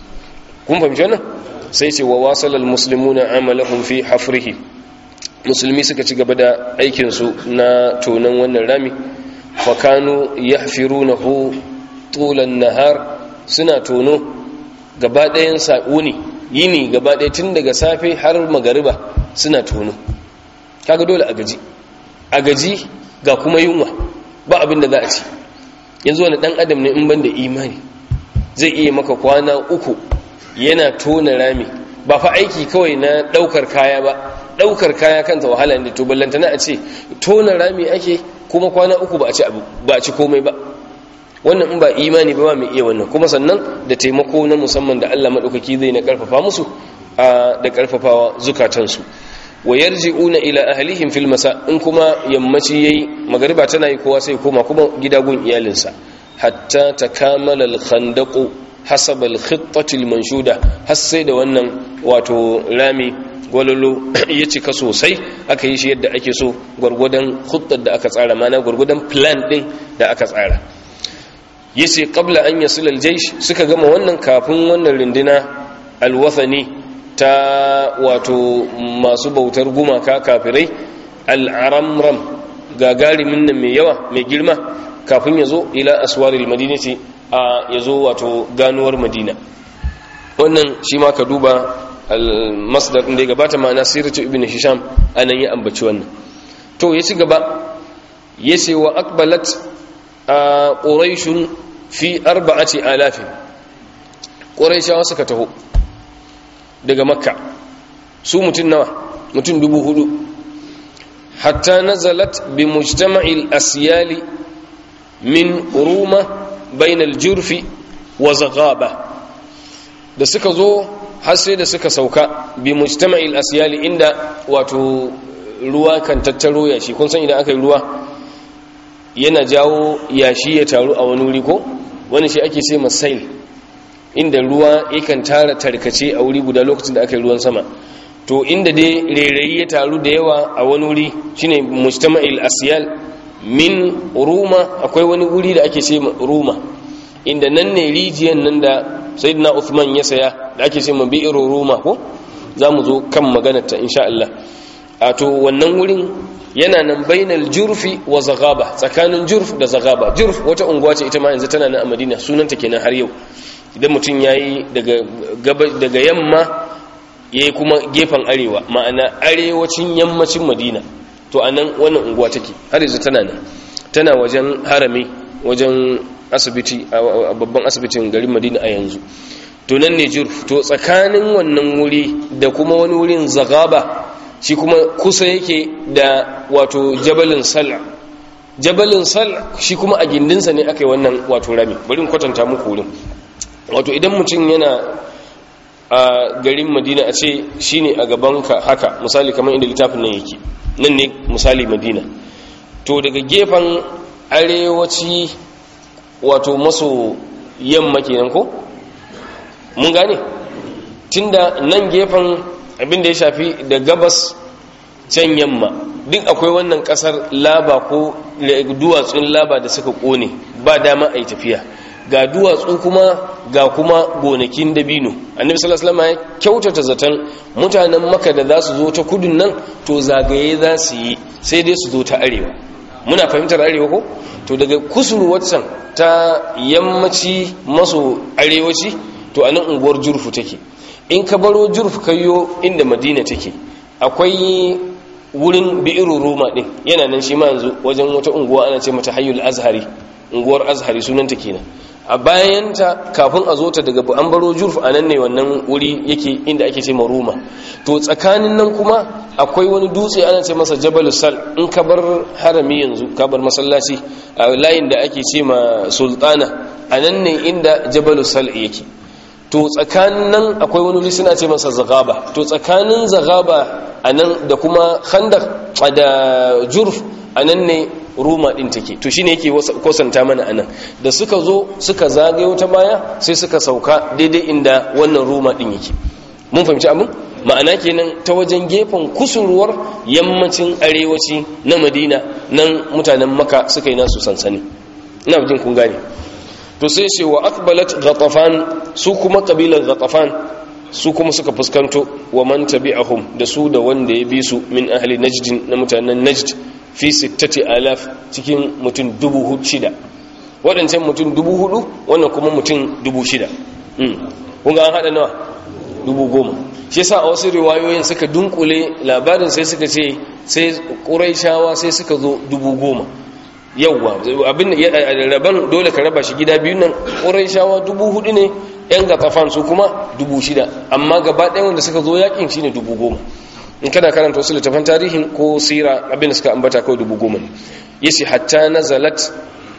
kun fahimci wannan sai ce wa wasalal muslimuna amalahum fi hafrihi musulmi suka ci gaba da aikin su na tonan wannan rami fa kanu yahfirunahu tulan nahar suna tono gaba ɗayan sa'uni yini gaba ɗaya tun daga safe har magariba suna tono kaga dole a gaji a gaji ga kuma yunwa ba abin da za a ci yanzu wani ɗan adam ne in ban da imani zai iya maka kwana uku yana tona rami ba fa aiki kawai na ɗaukar kaya ba ɗaukar kaya kanta wahala ne to ballantana a ce tona rami ake kuma kwana uku ba a ci komai ba wannan in ba imani ba mai iya wannan kuma sannan da taimako na musamman da Allah madaukaki zai na karfafa musu da karfafawa zukatansu wa yarji'una ila ahlihim fil masa in kuma yammaci yayi magariba tana yi kowa sai koma kuma gida gun iyalinsa hatta takamala al khandaq hasab al khittati al manshuda har sai da wannan wato rami gwalolo ya cika sosai aka yi shi yadda ake so gwargwadon khuttar da aka tsara mana gwargwadon plan din da aka tsara yace qabla an yasul aljaysh suka gama wannan kafin wannan rindina alwathani ta wato masu bautar gumaka kafirai al'aramram gagarimin nan mai yawa mai girma kafin yazo ila aswaril madinati a yazo wato ganuwar madina wannan shi ma ka duba al-masdar din da ya gabata ma'ana siratu ibn hisham anan ya ambaci wannan to ya ci gaba yace wa aqbalat ƙuraishun fi arba'ati alafin ƙuraishawa suka taho daga makka su mutum nawa mutum dubu hudu hatta nazalat bi mujtama'il asyali min ruma bainal jurfi wa zagaba da suka zo har sai da suka sauka bi mujtama'il asyali inda wato ruwa kan tattaro yashi kun san idan aka yi ruwa yana jawo yashi ya taru a wani wuri ko wani shi ake sai masail inda ruwa yakan tara tarkace a wuri guda lokacin da aka yi ruwan sama to inda dai rairayi ya taru da yawa a wani wuri shine mujtama'il asyal min ruma akwai wani wuri da ake ce ruma inda nan ne rijiyan nan da sayyidina Uthman ya saya da ake ce bi'ir ruma ko zamu zo kan maganar ta insha Allah a to wannan wurin yana nan bainal jurfi wa zagaba tsakanin jurf da zagaba jurf wata unguwa ce ita ma yanzu tana nan a Madina sunanta kenan har yau idan mutum yayi daga daga yamma yayi kuma gefen arewa ma'ana arewacin yammacin Madina to anan wannan unguwa take har yanzu tana nan tana wajen harami wajen asibiti a babban asibitin garin Madina a yanzu to nan ne jurf to tsakanin wannan wuri da kuma wani wurin zagaba shi kuma kusa yake da wato jabalin sal jabalin sal shi kuma a gindinsa ne aka yi wannan wato rami bari kwatanta muku wurin wato idan mutum yana a garin madina a ce shine a gabanka haka misali kamar inda littafin nan yake nan ne misali madina to daga gefen arewaci wato maso yamma kenan ko mun gane tunda nan gefen abin da ya shafi da gabas can yamma duk akwai wannan kasar laba ko duwatsun laba da suka kone ba dama a yi tafiya ga duwatsu kuma ga kuma gonakin dabino annabi sallallahu alaihi wasallam ya kyautata zaton mutanen maka da za su zo ta kudun nan to zagaye za su yi sai dai su zo ta arewa muna fahimtar arewa ko to daga kusurwar can ta yammaci maso arewaci to anan unguwar jurfu take in ka baro jurfu kayyo inda madina take akwai wurin bi'iru roma din yana nan shi ma yanzu wajen wata unguwa ana ce mata hayyul azhari unguwar azhari sunanta kenan a bayanta kafin a zo ta daga an baro jurf a nan ne wannan wuri yake inda ake ce roma to tsakanin nan kuma akwai wani dutse ana ce masa jabal sal in ka bar harami yanzu ka bar masallaci a layin da ake ce ma sultana a nan ne inda jabal sal yake to tsakanin nan akwai wani wuri suna ce masa zagaba to tsakanin zagaba a nan da kuma khandaq da jurf a nan ne ruma din take to shine yake kosanta mana anan da suka zo suka zagayo ta baya sai suka sauka daidai inda wannan ruma din yake mun fahimci abin ma'ana kenan ta wajen gefen kusurwar yammacin arewaci na madina nan mutanen maka suka yi nasu sansani ina jin kun gane to sai ce wa aqbalat ghatafan su kuma kabilar ghatafan su kuma suka fuskanto wa man tabi'ahum da su da wanda ya bi su min ahli najd na mutanen najd fi sittati alaf cikin mutum dubu shida waɗancan mutum dubu hudu wannan kuma mutum dubu shida kun ga an haɗa nawa dubu goma shi yasa a wasu riwayoyin suka dunkule labarin sai suka ce sai ƙuraishawa sai suka zo dubu goma yauwa abin raban dole ka raba shi gida biyu nan ƙuraishawa dubu hudu ne yan gatafan su kuma dubu shida amma gaba ɗaya wanda suka zo yakin shine dubu goma in kana karanta wasu littafan tarihin ko sira abin da suka ambata kawai dubu goma ne yace hatta nazalat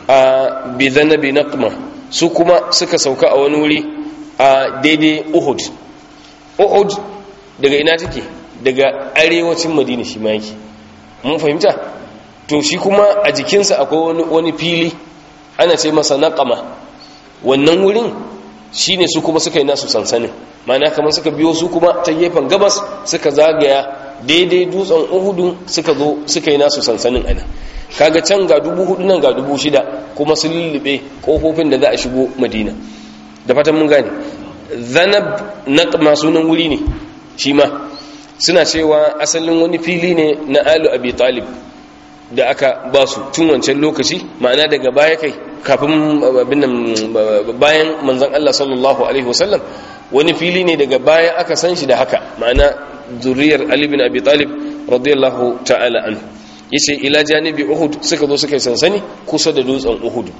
a bidhanabi naqma su kuma suka sauka a wani wuri a daidai uhud uhud daga ina take daga arewacin madina shi ma yake mun fahimta to shi kuma a jikinsa akwai wani fili ana ce masa naqama wannan wurin shine su kuma suka yi nasu sansanin mana kamar suka biyo su kuma ta gefen gabas suka zagaya daidai dutsen uhudu suka zo suka yi nasu sansanin ana kaga can ga dubu hudu nan ga dubu shida kuma sun lullube kofofin da za a shigo madina da fatan mun gane zanab na sunan wuri ne shi ma suna cewa asalin wani fili ne na alu abi talib da aka ba su tun wancan lokaci ma'ana daga baya kai kafin bayan manzan Allah sallallahu alaihi wasallam wani fili ne daga baya aka san shi da haka ma'ana zuriyar Ali bin Abi Talib radiyallahu ta'ala anhu yace ila janibi Uhud suka zo suka yi sansani kusa da dutsen Uhud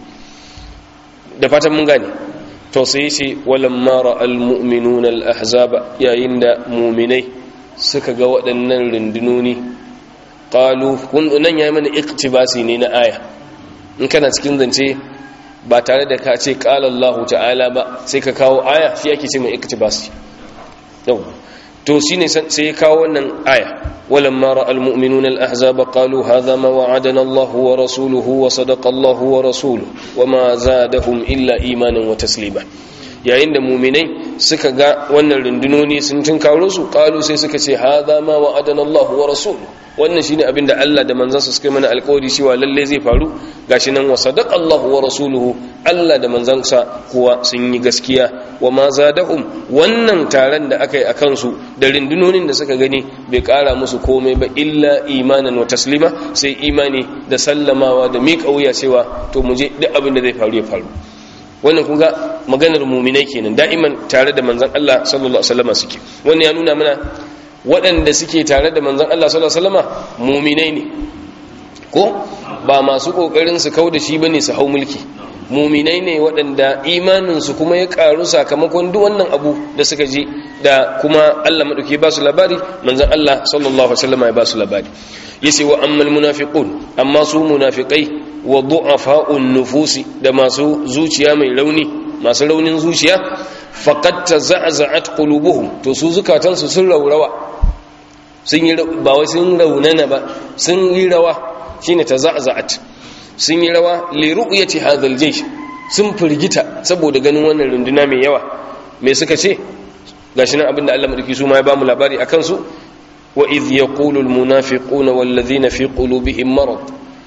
da fatan mun gane to sai yace walamma ra'al mu'minuna al-ahzaba yayin da mu'minai suka ga waɗannan rundunoni qalu kun nan yayi mana iktibasi ne na aya in kana cikin zance ba tare da ka ce qala Allah ta'ala ba sai ka kawo aya shi yake ce mai iktibasi yau to shine sai ya kawo wannan aya walamma ra'al mu'minuna al-ahzaba qalu hadha ma wa'adana Allah wa rasuluhu wa sadaqa Allah wa rasuluhu wama zadahum illa imanan wa taslima yayin da muminai suka ga wannan rundunoni sun tunkaro su kalu sai suka ce hadha ma wa'adana Allah wa rasuluhu wannan shine abin da Allah da manzansa suka mana alƙawari cewa lalle zai faru gashi nan wa sadaqa Allah wa rasuluhu Allah da manzansa kuwa sun yi gaskiya wa ma zadahum wannan taron da aka yi akan su da rundunonin da suka gani bai ƙara musu komai ba illa imanan wa taslima sai imani da sallamawa da miƙa wuya cewa to mu je duk abin da zai faru ya faru wannan kun ga maganar muminai kenan da'iman tare da manzon Allah sallallahu alaihi wasallam suke wannan ya nuna mana waɗanda suke tare da manzon Allah sallallahu alaihi wasallam muminai ne ko ba masu kokarin su kauda shi bane su hau mulki muminai ne waɗanda imaninsu kuma ya ƙaru sakamakon duk wannan abu da suka ji da kuma Allah maɗauki ba su labari manzan Allah sallallahu Alaihi wasallam ya ba su labari ya ce wa ammal munafiqun amma su munafiqai wa du'afa'un nufusi da masu zuciya mai rauni masu raunin zuciya faqad taza'za'at qulubuhum to su zukatansu sun raurawa sun yi ba wai sun raunana ba sun yi rawa shine taza'za'at sun yi rawa li ru'yati hadhal jaysh sun firgita saboda ganin wannan runduna mai yawa me suka ce gashi nan abinda Allah madauki su ma ya bamu labari akan su wa idh yaqulu al munafiquna wal ladhina fi qulubihim marad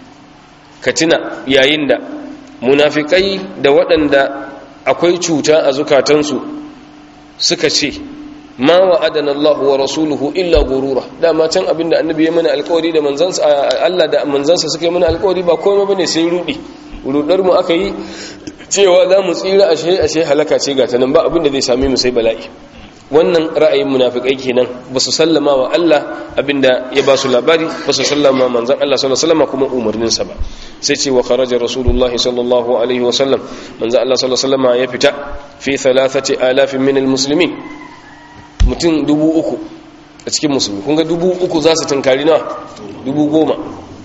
katina yayin da munafikai da waɗanda akwai cuta a zukatansu suka ce ma wa'adana Allah wa rasuluhu illa gurura dama can abinda annabi ya mana alƙawari da manzansa Allah da manzansa suka yi mana alƙawari ba komai bane sai rudi rudar mu aka yi cewa za mu tsira ashe ashe halaka ce ga tanan ba abinda zai same mu sai bala'i wannan ra'ayin munafikai kenan ba su sallama wa Allah abinda ya ba su labari ba su sallama manzan Allah sallallahu alaihi wasallam kuma umarninsa ba sai ce wa kharaja rasulullahi sallallahu alaihi wasallam manzan Allah sallallahu alaihi wasallam ya fita fi thalathati alafin min almuslimin mutum dubu uku a cikin musulmi kun ga dubu uku za su tunkari na dubu goma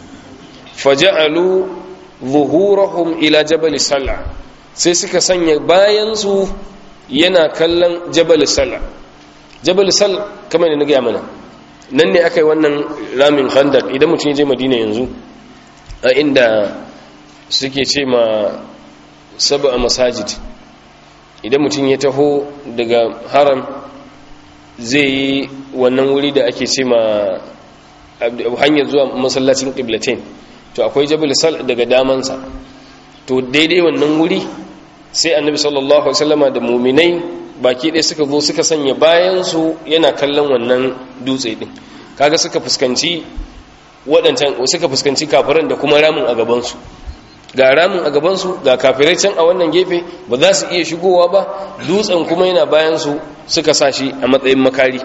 faja'alu zuhurahum ila jabal sal'a sai suka sanya bayan su yana kallon jabal sal'a jabal sal kamar da na gaya mana nan ne aka yi wannan ramin khandak idan mutum ya je madina yanzu a inda suke ce ma saba a masajid idan mutum ya taho daga haram zai yi wannan wuri da ake ce ma hanyar zuwa masallacin ƙiblatin to akwai jabal sal daga damansa to daidai wannan wuri sai annabi sallallahu alaihi wasallama da muminai baki ɗaya suka zo suka sanya bayansu yana kallon wannan dutse ɗin kaga suka fuskanci waɗancan suka fuskanci kafiran da kuma ramin a gabansu ga ramin a gabansu ga kafirai can a wannan gefe ba za su iya shigowa ba dutsen kuma yana bayansu suka sa shi a matsayin makari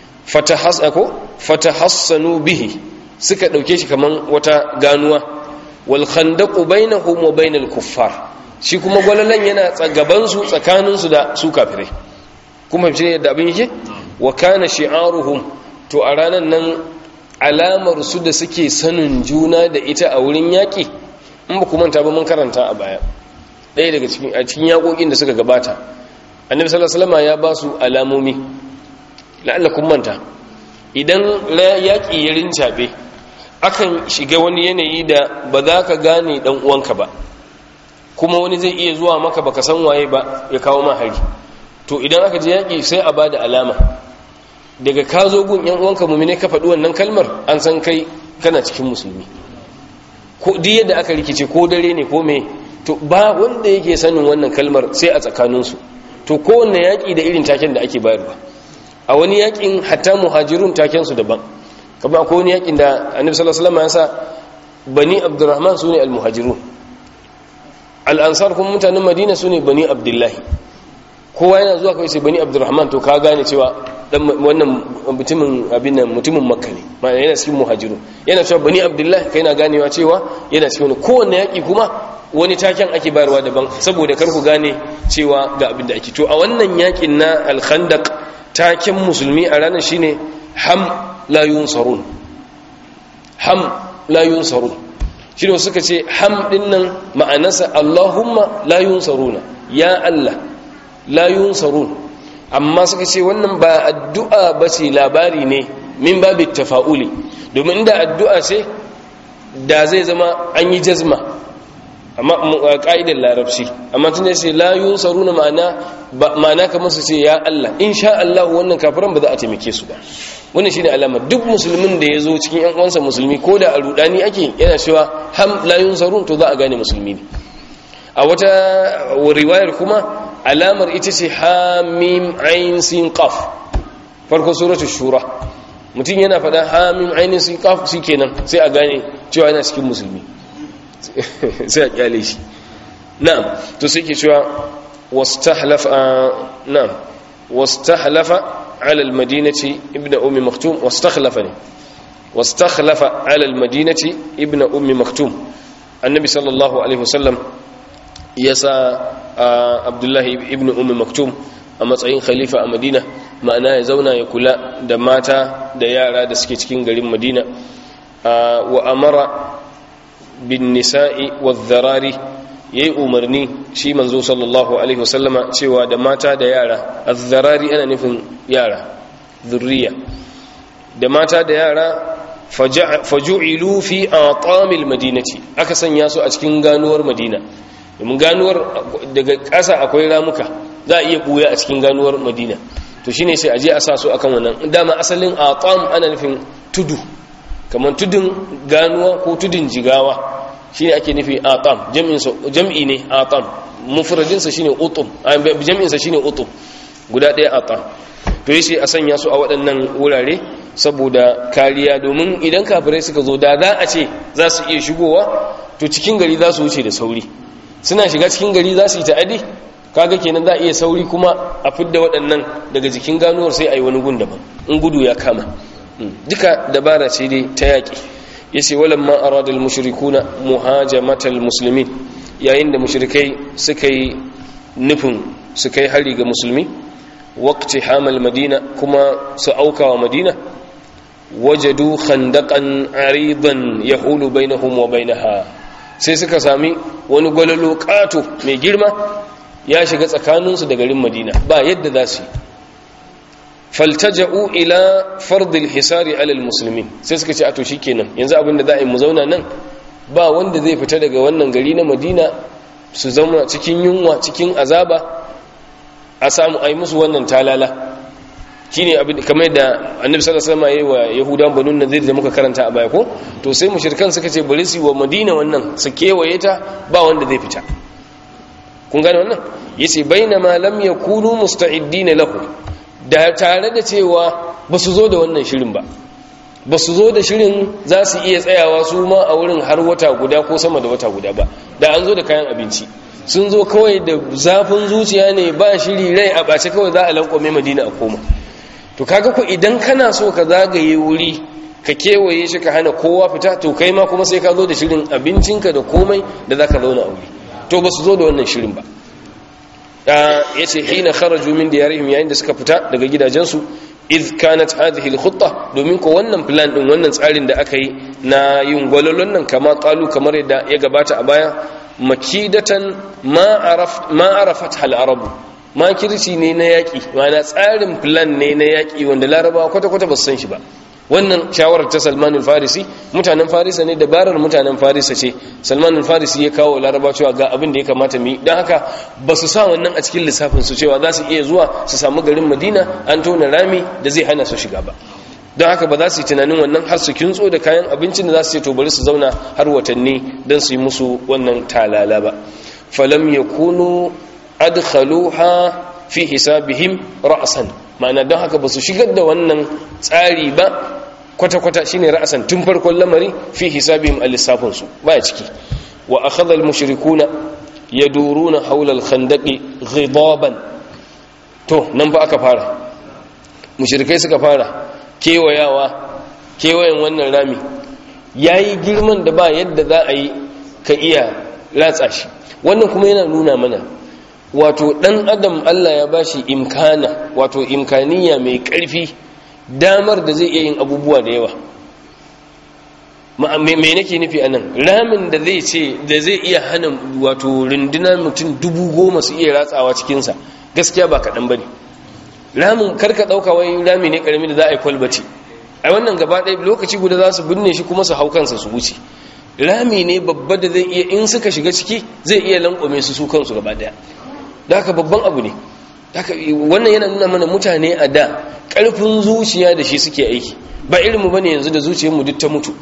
fatahassanu bihi suka ɗauke shi kaman wata ganuwa wal khandaqu bainahum wa bainal kuffar shi kuma gwalalan yana gabansu tsakaninsu da su kafirai kuma fi yadda abin yake wa kana shi'aruhum to a ranar nan alamar su da suke sanin juna da ita a wurin yaƙi in ba kuma ta ba mun karanta a baya ɗaya daga cikin a cikin yaƙoƙin da suka gabata annabi sallallahu alaihi wasallam ya ba su alamomi la'alla kun manta idan yaƙi ya rincaɓe akan shiga wani yanayi da ba za ka gane ɗan uwanka ba kuma wani zai iya zuwa maka baka san waye ba ya kawo ma hari to idan aka je yaƙi sai a bada alama daga ka zo gun yan uwanka mumine ka faɗi wannan kalmar an san kai kana cikin musulmi ko duk yadda aka rikice ko dare ne ko me to ba wanda yake sanin wannan kalmar sai a tsakaninsu to kowanne yaƙi da irin taken da ake bayarwa a wani yaƙin hatta muhajirun taken su daban kamar akwai wani yaƙin da annabi sallallahu alaihi wasallam ya sa bani abdurrahman sune almuhajirun al'ansar kuma mutanen madina su ne bani abdullahi kowa yana zuwa kawai sai bani abdurrahman to ka gane cewa wannan mutumin abin nan mutumin makka ne ma'ana yana cikin muhajiru yana cewa bani abdullahi kai na ganewa cewa yana cikin wani kowanne yaƙi kuma wani taken ake bayarwa daban saboda kar ku gane cewa ga abin da ake to a wannan yaƙin na alkhandak taken musulmi a ranar shine ham la yunsarun ham la yunsarun shi ne suka ce ham ɗin nan ma'anarsa Allahumma la yunsaruna ya Allah la yunsarun amma suka ce wannan ba addu'a ba ce labari ne min babu tafa'uli domin da addu'a ce da zai zama an yi jazma amma ƙa'idar larabci amma tun da ce la yunsaruna ma'ana ma'ana kamar su ce ya Allah in sha Allah wannan kafiran ba za a taimake su ba wannan shine alama duk musulmin da ya zo cikin yan uwansa musulmi ko da a rudani ake yana cewa ham la yunsarun to za a gane musulmi ne a wata riwayar kuma alamar ita ce hamim ain sin qaf farko suratul shura mutum yana faɗa hamim ain sin qaf kenan sai a gane cewa yana cikin musulmi sai a kyale shi na'am to sai ke cewa wastahlafa na'am wastahlafa على المدينة ابن أم مختوم واستخلفني واستخلف على المدينة ابن أم مختوم النبي صلى الله عليه وسلم يسا عبد الله ابن أم مختوم a matsayin khalifa a madina ma'ana ya zauna ya kula da mata da yara da suke cikin garin madina wa amara bin nisa'i wa zarari yayi umarni shi manzo sallallahu alaihi wasallama cewa da mata da yara azzarari ana nufin yara zurriya da mata da yara faju'ilu fi atamil madinati aka sanya su a cikin ganuwar madina domin ganuwar daga ƙasa akwai ramuka za a iya buya a cikin ganuwar madina to shine sai aje a sa su akan wannan dama asalin atam ana nufin tudu kamar tudun ganuwa ko tudun jigawa shine ake nufi atam jam'in sa jam'i ne atam mufradin sa shine utum jam'in sa shine utum guda ɗaya atam to yace a sanya su a waɗannan wurare saboda kariya domin idan kafirai suka zo da za a ce za su iya shigowa to cikin gari za su wuce da sauri suna shiga cikin gari za su yi ta'adi kaga kenan za a iya sauri kuma a fidda waɗannan daga jikin ganuwar sai a yi wani gun daban in gudu ya kama duka dabara ce dai ta yaƙi ya ce walan ma arada al-mushrikuna muhajamatal muslimin yayin da mushrikai suka yi nufin su kai hari ga musulmi waqti hamal madina kuma su auka wa madina wajadu khandaqan aridan yahulu bainahum wa bainaha sai suka sami wani gwalalo kato mai girma ya shiga tsakaninsu da garin madina ba yadda za su yi faltaja'u ila fardil hisari alal musulmi sai suka ce a to kenan yanzu abinda za a yi mu zauna nan ba wanda zai fita daga wannan gari na madina su zama cikin yunwa cikin azaba a samu a yi musu wannan talala shine abin kamar da annabi sallallahu alaihi wasallam yayi wa yahudan banu nadir da muka karanta a baya ko to sai mushrikan suka ce bari su wa madina wannan su kewaye ta ba wanda zai fita kun gane wannan yace bainama lam yakunu musta'idina lahu da tare da cewa ba su zo da wannan shirin ba ba su zo da shirin za su iya tsayawa su ma a wurin har wata guda ko sama da wata guda ba da an zo da kayan abinci sun zo kawai da zafin zuciya ne ba shiri rai a ɓace kawai za a lankwame madina a koma to kaga ku idan kana so ka zagaye wuri ka kewaye shi ka hana kowa fita to kai ma kuma sai ka zo da shirin abincinka da komai da za ka zauna a wuri to ba su zo da wannan shirin ba ya ce hina kharaju min diyarihim yayin da suka fita daga gidajensu iz kanat hadhihi al-khutta domin ko wannan plan din wannan tsarin da aka yi na yin gwalolon nan kama qalu kamar yadda ya gabata a baya makidatan ma araf ma arafat al-arab makirci ne na yaki ma'ana tsarin plan ne na yaki wanda larabawa kwata kwata ba su san shi ba wannan shawarar ta Salman al-Farisi mutanen Farisa ne dabarar mutanen Farisa ce Salman al-Farisi ya kawo Laraba cewa ga abin da ya kamata mu yi dan haka ba su sa wannan a cikin lissafin su cewa za su iya zuwa su samu garin Madina an tona rami da zai hana su shiga ba don haka ba za su yi tunanin wannan har su kintso da kayan abincin da za su ce to bari su zauna har watanni don su yi musu wannan talala ba falam yakunu adkhaluha fi hisabihim ra'san ma'ana don haka ba su shigar da wannan tsari ba kwata-kwata shine ra'asan tun farkon lamari fi hisabihim al-lissafinsu baya ciki wa akhadha al-mushrikuna yaduruna hawla al-khandaqi ghidaban to nan fa aka fara mushrikai suka fara kewayawa kewayen wannan rami yayi girman da ba yadda za a yi ka iya latsa shi wannan kuma yana nuna mana wato dan adam Allah ya bashi imkana wato imkaniya mai ƙarfi damar da zai iya yin abubuwa da yawa me nake nufi anan ramin da zai ce da zai iya hana wato runduna mutum dubu goma su iya ratsawa cikinsa gaskiya ba kaɗan ba ne ramin karka ɗauka wai rami ne ƙarami da za a yi kwalbaci a wannan gaba ɗaya lokaci guda za su binne shi kuma su hau kansa su wuce rami ne babba da zai iya in suka shiga ciki zai iya lankwame su su kansu gaba ɗaya da haka babban abu ne wannan yana nuna mana mutane a da ƙarfin zuciya da shi suke aiki ba irinmu ba ne yanzu da zuciyarmu duk ta mutu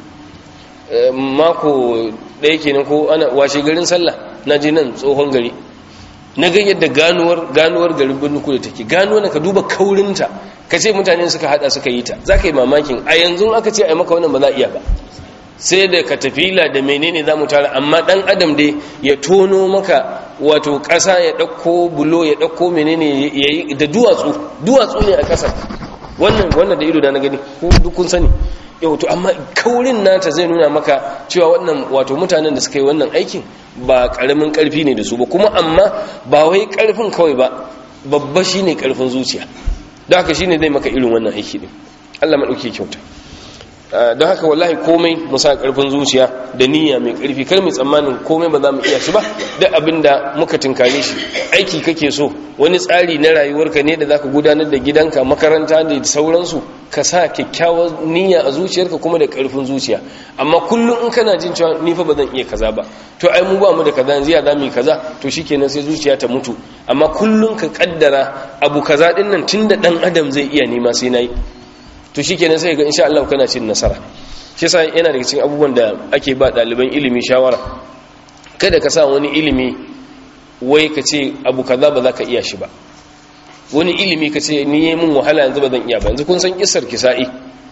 mako ɗaya kenan ko ana washe garin sallah na je nan tsohon gari na ga yadda ganuwar ganuwar garin birnin kudu take ganuwar ka duba kaurinta ka ce mutane suka hada suka yi ta za ka yi mamakin a yanzu aka ce a yi maka wannan ba za a iya ba sai da katafila da menene za mu tara amma dan adam dai ya tono maka wato ƙasa ya ɗauko bulo ya ɗauko menene ya yi da duwatsu duwatsu ne a ƙasar wannan wannan da ido da na gani ko duk kun sani yau to amma kaurin nata zai nuna maka cewa wannan wato mutanen da suka yi wannan aikin ba ƙaramin ƙarfi ne da su ba kuma amma ba wai ƙarfin kawai ba babba shine ƙarfin zuciya da haka shine zai maka irin wannan aiki ne Allah maɗauki kyauta don haka wallahi komai mu sa karfin zuciya da niyya mai karfi kar mu tsammanin komai ba za mu iya shi ba duk abinda muka tinkare shi aiki kake so wani tsari na rayuwarka ne da zaka gudanar da gidanka makaranta da sauransu ka sa kyakkyawar niyya a zuciyarka kuma da karfin zuciya amma kullum in kana jin cewa ni fa ba zan iya kaza ba to ai mu ba mu da kaza yanzu ya za mu yi kaza to shikenan sai zuciya ta mutu amma kullum ka kaddara abu kaza din nan tunda dan adam zai iya nema sai nayi to shikenan sai ga insha Allah kana cin nasara shi yasa yana daga cikin abubuwan da ake ba ɗaliban ilimi shawara kada ka sa wani ilimi wai ka ce abu kaza ba za ka iya shi ba wani ilimi ka ce ni yi min wahala yanzu ba zan iya ba yanzu kun san kisar kisa'i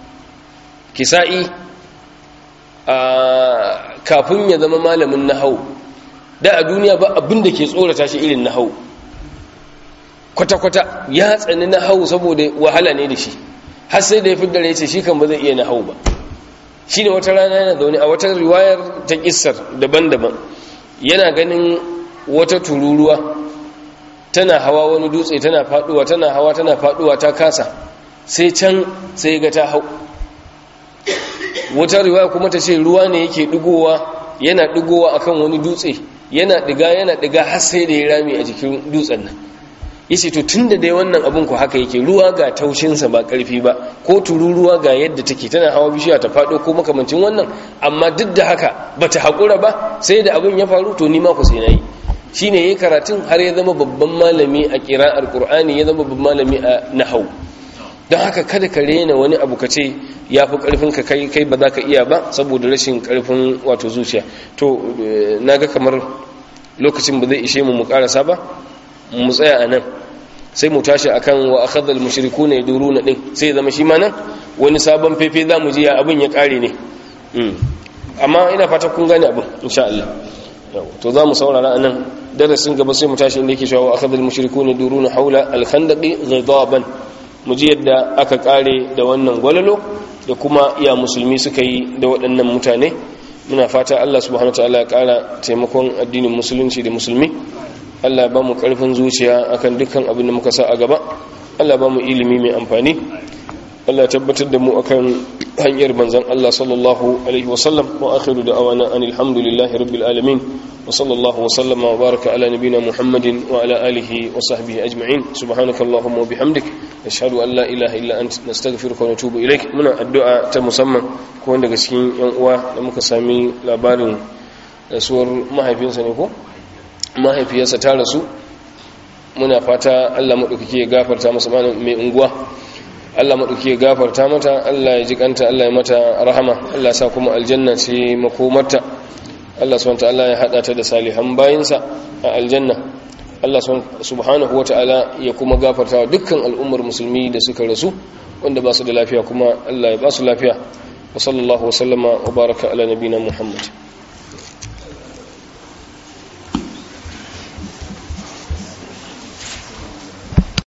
kisa'i a kafin ya zama malamin nahau da a duniya ba abin da ke tsorata shi irin nahau kwata-kwata ya tsani nahau saboda wahala ne da shi har sai da ya fi dare ce shi kan ba zai iya nahau ba shi ne wata rana yana zaune a wata riwayar ta kisar daban-daban yana ganin wata tururuwa tana hawa wani dutse tana faduwa tana hawa tana faduwa ta kasa sai can sai ga ta hau wata riwaya kuma ta ce ruwa ne yake digowa yana digowa akan wani dutse yana diga yana diga har sai da ya rami a jikin dutsen nan yace to tunda dai wannan abun ku haka yake ruwa ga taushinsa ba karfi ba ko tururuwa ga yadda take tana hawa bishiya ta fado ko makamancin wannan amma duk da haka bata hakura ba sai da abun ya faru to ni ma ku sai nayi shine yayin karatun har ya zama babban malami a qira'ar qur'ani ya zama babban malami a nahwu don haka kada ka rena wani abu ka ce ya fi karfin ka kai kai ba za ka iya ba saboda rashin karfin wato zuciya to naga kamar lokacin ba zai ishe mu mu karasa ba mu tsaya a nan sai mu tashi akan wa akhadhal mushrikuna yaduruna din sai zama shi ma nan wani sabon fefe zamu ji ya abin ya kare ne amma ina fata kun gane abin insha Allah to za mu saurara a nan darasin gaba sai mu tashi inda yake cewa wa akhadhal mushrikuna yaduruna hawla al-khandaqi ghidaban mu ji yadda aka kare da wannan gwalalo da kuma iya musulmi suka yi da waɗannan mutane muna fata Allah subhanahu wa ta'ala ya kara taimakon addinin musulunci da musulmi Allah ba mu ƙarfin zuciya akan dukkan abin da muka sa a gaba Allah ba mu ilimi mai amfani Allah tabbatar da mu akan hanyar manzon Allah sallallahu alaihi wasallam wa akhiru da'awana anil hamdulillahi rabbil alamin wa sallallahu wa sallama wa baraka ala nabiyyina Muhammadin wa ala alihi wa sahbihi ajma'in subhanakallahumma wa bihamdik nashhadu an la ilaha illa anta nastaghfiruka wa natubu ilaik muna addu'a ta musamman ko wanda daga cikin yan uwa da muka sami labarin rasuwar mahaifinsa ne ko mahaifiyarsa ta rasu muna fata Allah maɗaukaki ya gafarta masa mai unguwa Allah maɗauki ya gafarta mata Allah ya ji kanta Allah ya mata rahama Allah ya sa kuma aljanna ce makomarta Allah subhanahu ta'ala ya hada ta da salihan bayinsa a aljanna Allah subhanahu wata'ala ya kuma gafarta wa dukkan al'ummar musulmi da suka rasu wanda ba su da lafiya kuma Allah ya ba su lafiya wa sallallahu wa sallama wa baraka ala nabina Muhammad